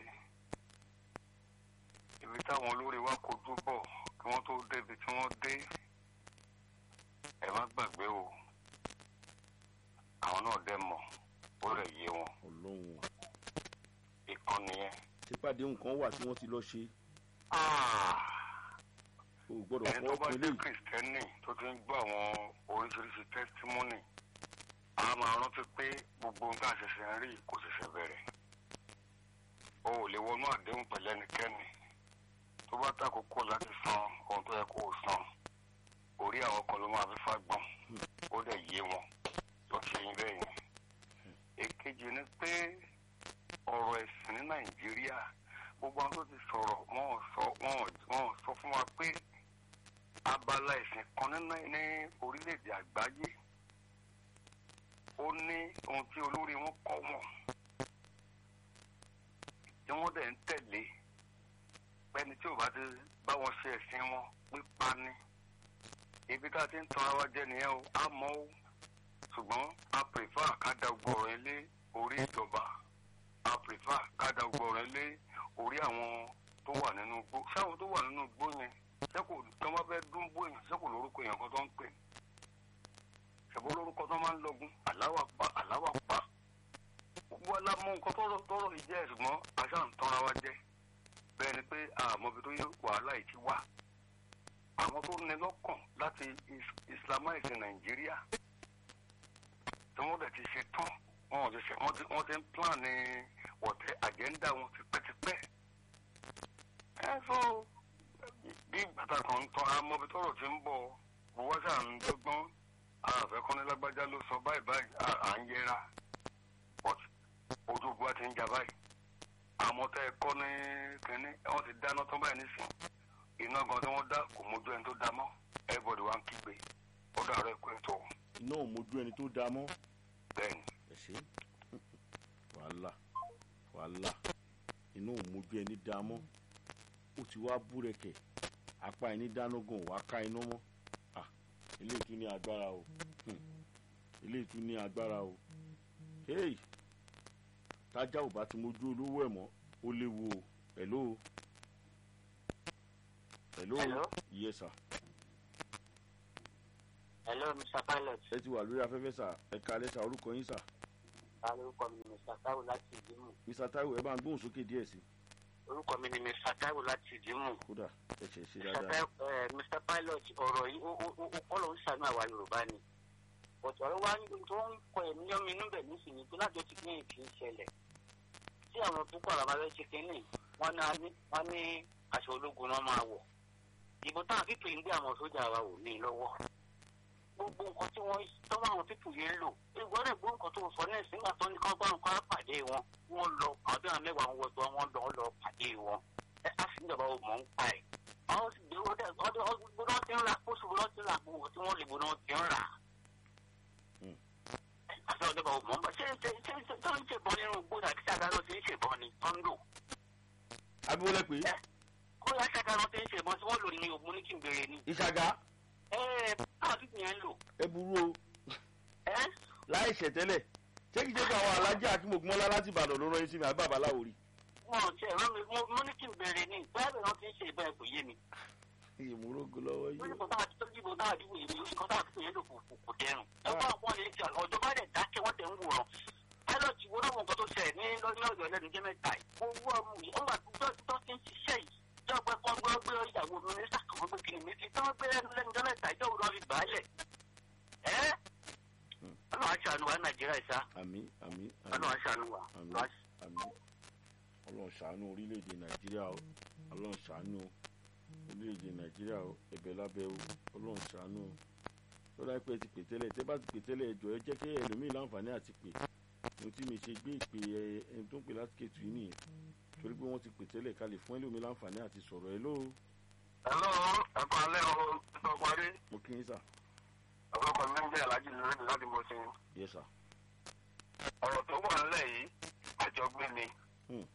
[SPEAKER 5] ibi táwọn olórí wa kojú bọ̀ kí wọ́n tó débi tí wọ́n dé ẹ má gbàgbé o àwọn náà dẹ̀ mọ̀ ó rẹ̀ yé wọn
[SPEAKER 1] ọlọ́run o
[SPEAKER 5] ìkànnì yẹn.
[SPEAKER 1] sípàdé nǹkan wà tí wọ́n ti lọ ṣe
[SPEAKER 5] Ah!
[SPEAKER 1] o ò gbọ́dọ̀
[SPEAKER 5] ẹni
[SPEAKER 1] fọwọ́
[SPEAKER 5] tó bá
[SPEAKER 1] kan
[SPEAKER 5] jẹ́
[SPEAKER 1] eléyìí
[SPEAKER 5] kìrìsìtẹ́nì tó ti ń gbọ́ àwọn oríṣiríṣi tẹ́sítímọ́nì a máa rántí pé gbogbo ohun tá a ṣẹ̀ṣẹ̀ ń rí kò ṣẹ̀ṣẹ̀ bẹ̀rẹ̀ o ò lè wọnú àdéhùn pẹ̀lú ẹnikẹ́ni tó bá tàkókò láti san ohun tó yẹ kó o san orí àwọn kan ló máa fi fagbọ́n ó dẹ̀ yé wọn tó ṣe yín bẹ́ẹ̀ yẹn èkejì ni pé ọ̀rọ̀ ẹ̀sìn ní nàìjíríà gbogbo àwọn tó ti sọ̀rọ̀ wọ́n ò sọ wọ́n ò wọ́n ò sọ fún wa pé
[SPEAKER 4] abala ẹ̀sìn kan nínú ní orílẹ̀-èdè àgbáyé ó ní ohun tí olórí wọn kọ́ wọn tí wọ́n dẹ̀ ń tẹ̀lé pẹ́ni tí ò bá ti bá wọn ṣe ẹ̀sìn wọn pípa ni ibi tá a ti ń tan ara wa jẹ nìyẹn o á mọ́ o ṣùgbọ́n a prefer ká da gbọ̀rọ̀ ilé orí ìjọba a prefer ká da gbọ̀rọ̀ ilé orí àwọn tó wà nínú igbó ṣáwọn tó wà nínú igbó yẹn ṣé kò tó bá fẹ́ dún bó yẹn ṣé kò lórúkọ yẹn kan tó ń pè ṣèbó lórúkọ tó máa ń lọgun aláwà pa aláwà pa gbogbo alámọ nǹkan tọrọ tọrọ yìí jẹ ṣùgbọ́n aṣá ń tanra wa jẹ bẹ́ẹ̀ ni pé àmọ́bi tó yẹ wàhálà yìí ti wà àwọn tó ní lọ́kàn láti is- islamize nàìjíríà tí wọ́n dẹ̀ ti ṣe tán wọn ò ti ṣe wọ́n ti wọ́n ti ń plan ní wọ̀tẹ́ àjẹ́ńdà wọn tipẹ́tipẹ́ ẹ so bí bàtà kan ń tán amọ́bi tọrọ ti ń bọ̀ wọ́n ṣáà ń dọ́gbọ́n àfẹ́kọ́nilágbájá ló sọ báyìí báyìí à- à ń yẹra but ojú ogun wa ti ń jà báyìí àmọ́ tẹ́ ẹ kọ́ ní kínní wọ́n ti dáná tán báyìí nísìn iná gan tí wọ́n dá kò mójú ẹni tó dá mọ́ everybody wa ń kígbe ó dàrú ẹ̀kọ́ ètò
[SPEAKER 1] iná ò mójú ẹni tó dáa mọ́
[SPEAKER 4] bẹ́ẹ̀ni
[SPEAKER 1] ẹ ṣe wàhálà wàhálà iná ò mójú ẹni dáa mọ́ ó ti wá búrẹ́kẹ̀ apá ẹni dáná gan wàá ká iná mọ́ Ah, eléyìí tún ní agbára o Hmm. eléyìí tún ní agbára o hey tájà ò bá ti mójú olówó ẹ̀ mọ́ ó léwu o hello hello
[SPEAKER 3] Hello?
[SPEAKER 1] yes sir
[SPEAKER 3] hello mr pilot
[SPEAKER 1] ẹ ti wà lórí afẹ́fẹ́ sà ẹ kalẹ́ sà orúkọ yín sà
[SPEAKER 3] orúkọ mi ni mr taiwo láti ìdímù
[SPEAKER 1] mr taiwo ẹ bá ń gbóhùn sókè díẹ̀ sí
[SPEAKER 3] orúkọ mi ni mr taiwo láti ìdímù
[SPEAKER 1] kódà ẹ ṣe ṣe
[SPEAKER 3] mr
[SPEAKER 1] dáadáa
[SPEAKER 3] taiwo eh, mr pilot ọ̀rọ̀ yìí ó ó ó ó kọ́ ló ń ṣàánú àwa yorùbá ni but ọ̀rọ̀ wa ní tó ń kọ ẹ̀mí yọ́mi inú bẹ̀ nísìnyí tó lájọ ti kí kì í ṣẹlẹ̀ tí àwọn púpọ̀ àwọn abẹ́rẹ́ ṣe kínní wọ́n ní wọ́n ní aṣọ ológun náà máa wọ̀ ìbò táwọn pípé ń gbé àwọn sójà wa wò ní lọ́wọ́ gbogbo nǹkan tí wọ́n tọ́wọ́ àwọn pípù yẹn ń lò ìwọ rẹ̀ gbọ́ nǹkan tó sọ ní ẹ̀sìn nígbà tó ní kọ́ bá nǹkan pàdé wọn wọ́n lọ àwọn bí wọn mẹ́wàá wọn wọ́n wọ́n lọ lọ pàdé wọn ẹ á sì ń jọba ò mọ̀ ń pa ẹ̀ àwọn sì gbé wọ́n dẹ̀ ọdún ọdún gbọ́dọ̀ ti ń ra kóṣù gbọ́dọ̀ ti ń ra gbogbo tí wọ́n lè gbọ́dọ̀ ti ń rà
[SPEAKER 1] Hmm.
[SPEAKER 3] àti ọjọba ò mọ̀ ń bọ̀ ṣé ṣé ṣé ṣé tó ń ṣèbọn nínú gbọ́dọ̀ àti ṣàkàrọ̀ ti ń ṣèbọn ni tó ń lò
[SPEAKER 1] abíwọlé pé
[SPEAKER 3] ó yà ṣàkàrọ̀ ti ń ṣèbọn tí wọ́n lò ní ògùn ní kí n bèrè ni
[SPEAKER 1] ìṣàgá
[SPEAKER 3] ẹ ẹ káwọn pípù yẹn ń lò
[SPEAKER 1] ẹ burú o
[SPEAKER 3] ẹ
[SPEAKER 1] láì ṣẹ̀tẹ́lẹ̀ ṣé kìí ṣe pé àwọn alájà akínmọ̀gbọ́nlá láti ìbàdàn ló rán yín sí mi àbí babaláwo rí
[SPEAKER 3] wọn ò tiẹ̀ rán mi mo- mo ní kí n bèrè ni bẹ́ẹ̀ náà ti ń ṣe ìbọn ẹ̀kọ́ yé mi.
[SPEAKER 1] ìmúrógo lọ́wọ́
[SPEAKER 3] wọ́n ní
[SPEAKER 1] yìí
[SPEAKER 3] kò táwọn ti tọ́jú ìbò táwọn àdúgbò yìí lórí kan táwọn àdúgbò yẹn lò kò kò kò dẹrùn. ẹ bá wọn lè jà ọjọ́ bá dẹ̀ dákẹ́ wọ́n tẹ̀ ń wòran. pilot wo náà wọn nǹkan tó ṣẹlẹ̀ ní lọ́dún ọ̀dọ̀ lẹ́nu jẹ́ mẹ́ta yìí. owó ọmọ yìí wọ́n gbà tó tó ti ń ṣiṣẹ́ yìí. jọ́ pé kọ́ gbọ́ gbé ìyàwó mínísítà kan gbé kiri méjì tí wọ́n gbé lẹ́nu lẹ́nu jẹ́ mẹ́ta yìí jọ́wọ́ lọ́ fi gbà á lẹ̀. ẹ́ ọlọ́run aṣàánú wa nàìjíríà ìṣá
[SPEAKER 1] àmì àmì
[SPEAKER 3] ọlọ́run aṣàánú wa.
[SPEAKER 1] àmì àmì ọlọ́run ṣàánú orílẹ̀-èdè nàìjíríà o ọlọ́run ṣàánú orílẹ̀-èdè nàìjíríà o ẹ̀bẹ̀ lábẹ́ o ọlọ́run ṣàánú o lọ́dà pé ẹ ti pè tẹ́lẹ̀ tẹ́ bá ti pè tẹ́lẹ̀ ẹjọ́ ẹ jẹ́ kí ẹlòmíì láǹfààní àti pè mo tí mi ṣe gbé ìpè ẹ ẹni tó ń pè láti kẹtù yìí nìyẹn torí pé wọ́n ti pè tẹ́lẹ̀ ká lè fún ẹlòmíì láǹfààní àti sọ̀rọ̀ ẹ lóo
[SPEAKER 4] hello ẹ̀kọ́ alẹ́ o tó parí
[SPEAKER 1] mo kí yín sà
[SPEAKER 4] ọ̀pọ̀lọpọ̀ mi ń jẹ́ alájí lórí láti mọ̀ sí
[SPEAKER 1] yẹ sà
[SPEAKER 4] ọ̀rọ̀ tó wà nílẹ̀ yìí àjọgbé ni
[SPEAKER 1] Hmm.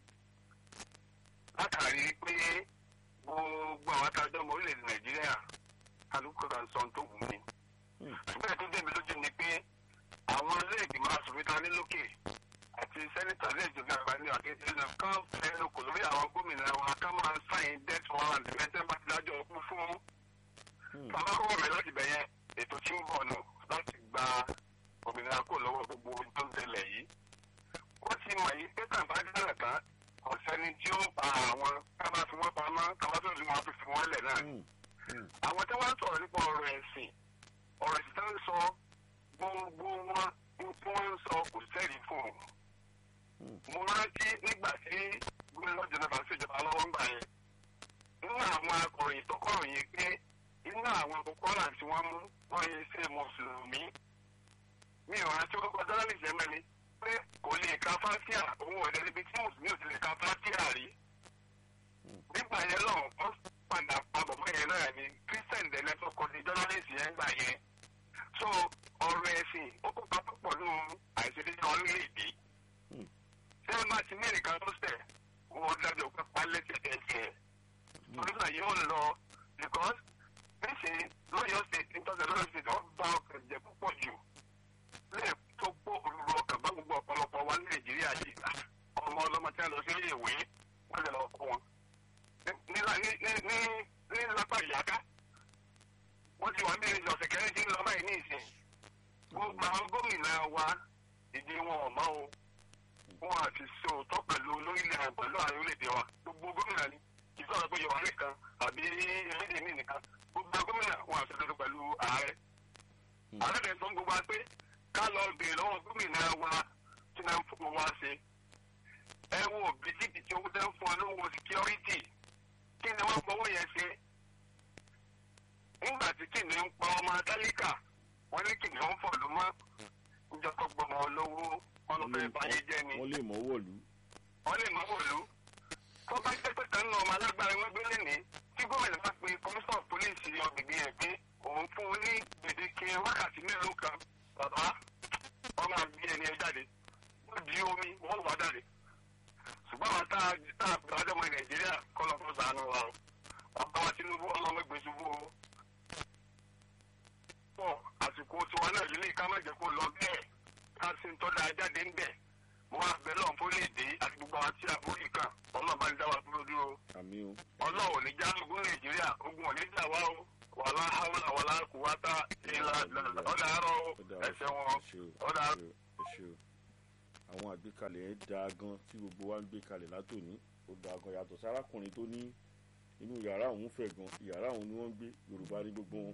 [SPEAKER 4] látàrí pé gbogbo àwọn atajọ́ ọmọ orílẹ̀-èdè nàìjíríà kálukú kan sọ ohun tó wù mí.
[SPEAKER 1] Hmm.
[SPEAKER 4] ṣùgbọ́n ètò débi lójú ni pé àwọn ilé ìgbìmọ̀ asòfin ta ní lókè àti sẹ́nitọ̀ ilé ìjọba àgbà ní àkéjì náà kán fẹ́ẹ́ kò lórí àwọn gómìnà wọn ká máa sáyìn death warrant mẹ́tẹ́ bá ti dájọ́ ọkú fún
[SPEAKER 1] Hmm.
[SPEAKER 4] bàbá kọ́kọ́ mi láti bẹ̀yẹn ètò tí ń bọ̀ nù láti gba òmìnira kò lọ́wọ́ gbogbo ohun tó ń tẹ̀lẹ̀ yìí. wọ́n ti mọ̀ yìí pé tàbá dára tán kò sẹ́ni tí ó pa àwọn ká bá fi wọ́n pamọ́ ká bá tó fi wọ́n fi fi wọ́n lẹ̀ náà.
[SPEAKER 1] Hmm. Hmm.
[SPEAKER 4] àwọn tí wọ́n ń sọ̀rọ̀ nípa ọ̀rọ̀ ẹ̀sìn ọ̀rọ̀ ẹ̀sìn tó ń sọ gbogbo wọn ohun tí wọ́n ń sọ kò sẹ́rí fún un.
[SPEAKER 1] Hmm.
[SPEAKER 4] mo rántí nígbà tí gómìnà jọba ṣèjọba lọ́wọ́ ń gbà yẹn nínú àwọn akọ̀ròyìn tó kọ̀ròyìn pé inú àwọn kòkòrò tí wọ́n mú wọ́n yẹ ṣe mùsùlùmí mi ò rántí orúkọ jọ́nálìsì ẹ̀mẹ́ ni pé kò lè ka fásíà òun ọ̀dẹ́ níbi tí mùsùlùmí ò ti lè ka fásíà rí nígbà yẹn lọ́wọ́ wọ́n padà pa bàbá yẹn náà ni kírísítẹ̀n dẹ̀ lẹ́tọ́ kọ́ ní jọ́nálìsì yẹn gbà yẹn so ọ̀rọ̀ ẹ̀sìn ó kópa púpọ̀ nínú àìṣedéédé orílẹ̀-èdè
[SPEAKER 1] Hmm.
[SPEAKER 4] ṣé ẹ máa ti ní ẹnìkan tó sẹ̀ wọ́n dájọ́ pé pálẹ́sì ẹ̀jẹ̀ torí náà yóò lọ because níṣẹ́ lọ́yọ̀ state nítorí lọ́yọ̀ state wọ́n bá ọkọ̀ ẹ̀jẹ̀ púpọ̀ jù lẹ́ẹ̀ tó gbó òrùrù ọkàn bá gbogbo ọ̀pọ̀lọpọ̀ wa ní nàìjíríà yìí ọmọ ọlọ́mọ tí wọ́n lọ sí ilé ìwé wọ́n lè lọ kó wọn ní ní ní ní ní lápá ìyáká wọ́n ti wà ní ìrìn ọ̀sẹ̀ kẹrin tí ń lọ báyìí ní ìsìn gbogbo àwọn gómìnà wa ìdí wọn ò mọ́ o wọn àti sòótọ́ pẹ̀lú lórílẹ̀ pẹ̀lú àwọn orílẹ̀-èdè wa gbogbo gómìnà ni kì í sọ̀rọ̀ pé yorùbá nìkan àbí elédè mi nìkan gbogbo gómìnà wọn àti sòótọ́ pẹ̀lú ààrẹ ààrẹ rẹ̀ sọ gbogbo wa pé ká lọ bèèrè lọ́wọ́ gómìnà wa tí náà ń fún wa ṣe ẹ wo bìtìbìtì owó tẹ́ ń fún ọ lówó security kí ni wọ́n fọwọ́ yẹn ṣe nígbà tí kìnìún ń pa ọmọ tálíkà wọ́n ní kìnìún ń fọ̀lú mọ́ ìjọba gbọmọ olówó wọn ló fẹ́ báyé jẹ́ ni
[SPEAKER 1] wọ́n lè mọ́ wọ̀lú.
[SPEAKER 4] wọ́n lè má wòlú tó bá jẹ́ pé kan náà ọmọ alágbára wọn gbé lẹ́ni tí gómìnà bá pe kọmíṣọ̀ pólíìsì ọ̀gbìngbìn ẹ̀ pé òun fún un ní gbèdéke wákàtí mélòó kan bàbá wọn máa gbé ẹni ẹ jáde wọ́n di omi wọ́n wà jáde ṣùgbọ́n àwọn tá a tá a bẹ̀rẹ̀ ọjọ́ ọmọ nàìjíríà kọ́ lọ́ fún sànù wa o bàbá wa tinubu ọlọ́mọ gbé ṣubú o pọ̀ àsìkò tiwa náà yìí lè ká má jẹ́ kó lọ bẹ́ẹ̀ ká sì ń tọ́da jáde ń bẹ̀ mo wá bẹ̀ lọ́n fún léde àti gbogbo àwọn tí a borí kan ọlọ́ọ̀bá ń dá wa dúró dúró
[SPEAKER 1] àmì o.
[SPEAKER 4] ọlọ́ọ̀ ò ní já ogun nàìjíríà ogun ò ní jà wá o wàlá hàwùlà wàlá kùwátà ìlà ọ̀dà àárọ̀ o
[SPEAKER 1] Ó dáa,
[SPEAKER 4] ẹ̀sẹ̀ wọn
[SPEAKER 1] ẹ ṣé o,
[SPEAKER 4] ọ̀dà
[SPEAKER 1] ẹ ṣé o, ẹ ṣé o. àwọn àgbékalẹ̀ ẹ̀ dáa gan tí gbogbo wa ń gbé kalẹ̀ látòní ó dáa gan yàtọ̀ sí arákùnrin tó ní inú yàrá òun fẹ̀ gan yàrá òun ni wọ́n ń gbé yorùbá ní gbogbo wọn.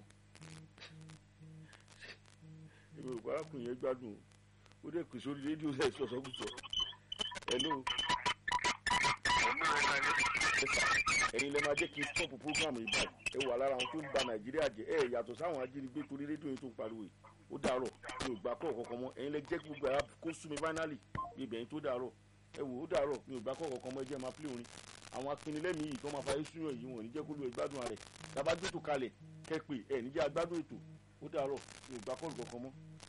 [SPEAKER 1] yorùbá arákùnrin yẹn gbádùn o ó dẹ̀ pèsè orí rédíò ẹ̀ sọ̀sọ́kùsọ. hello
[SPEAKER 4] olóore náà ni.
[SPEAKER 1] ẹ̀yin lè máa jẹ́ kí n stop program yìí báyìí ẹ wà lára àwọn tó ń ba nàìjíríà jẹ́ ẹ yàtọ̀ sáwọn ajínigbé torí rédíò yìí tó ń pariwo yìí ó dàárọ̀ mi ò gbà kọ́ ọ̀kọ̀ọ̀kan mọ́ ẹ̀yin lè jẹ́ kí gbogbo ara kó sú mi finally bí ibẹ̀ yín tó dàárọ̀ ẹ wò ó dàárọ̀ mi ò gbà kọ́ ọ̀kọ̀ọ̀kan mọ́ ẹ jẹ́ máa play orin àwọn apinilẹ́mì yìí tó máa fa yéṣu yàn yìí wọn ò ní jẹ́ kó lu ìgbádùn rẹ̀ tàbá gbẹ́tò kalẹ̀ kẹ́ pé ẹ̀ níjẹ́ agbádùn ètò ó dàárọ̀ mi ò gbà kọ́ ọ̀kọ̀ọ̀kan mọ́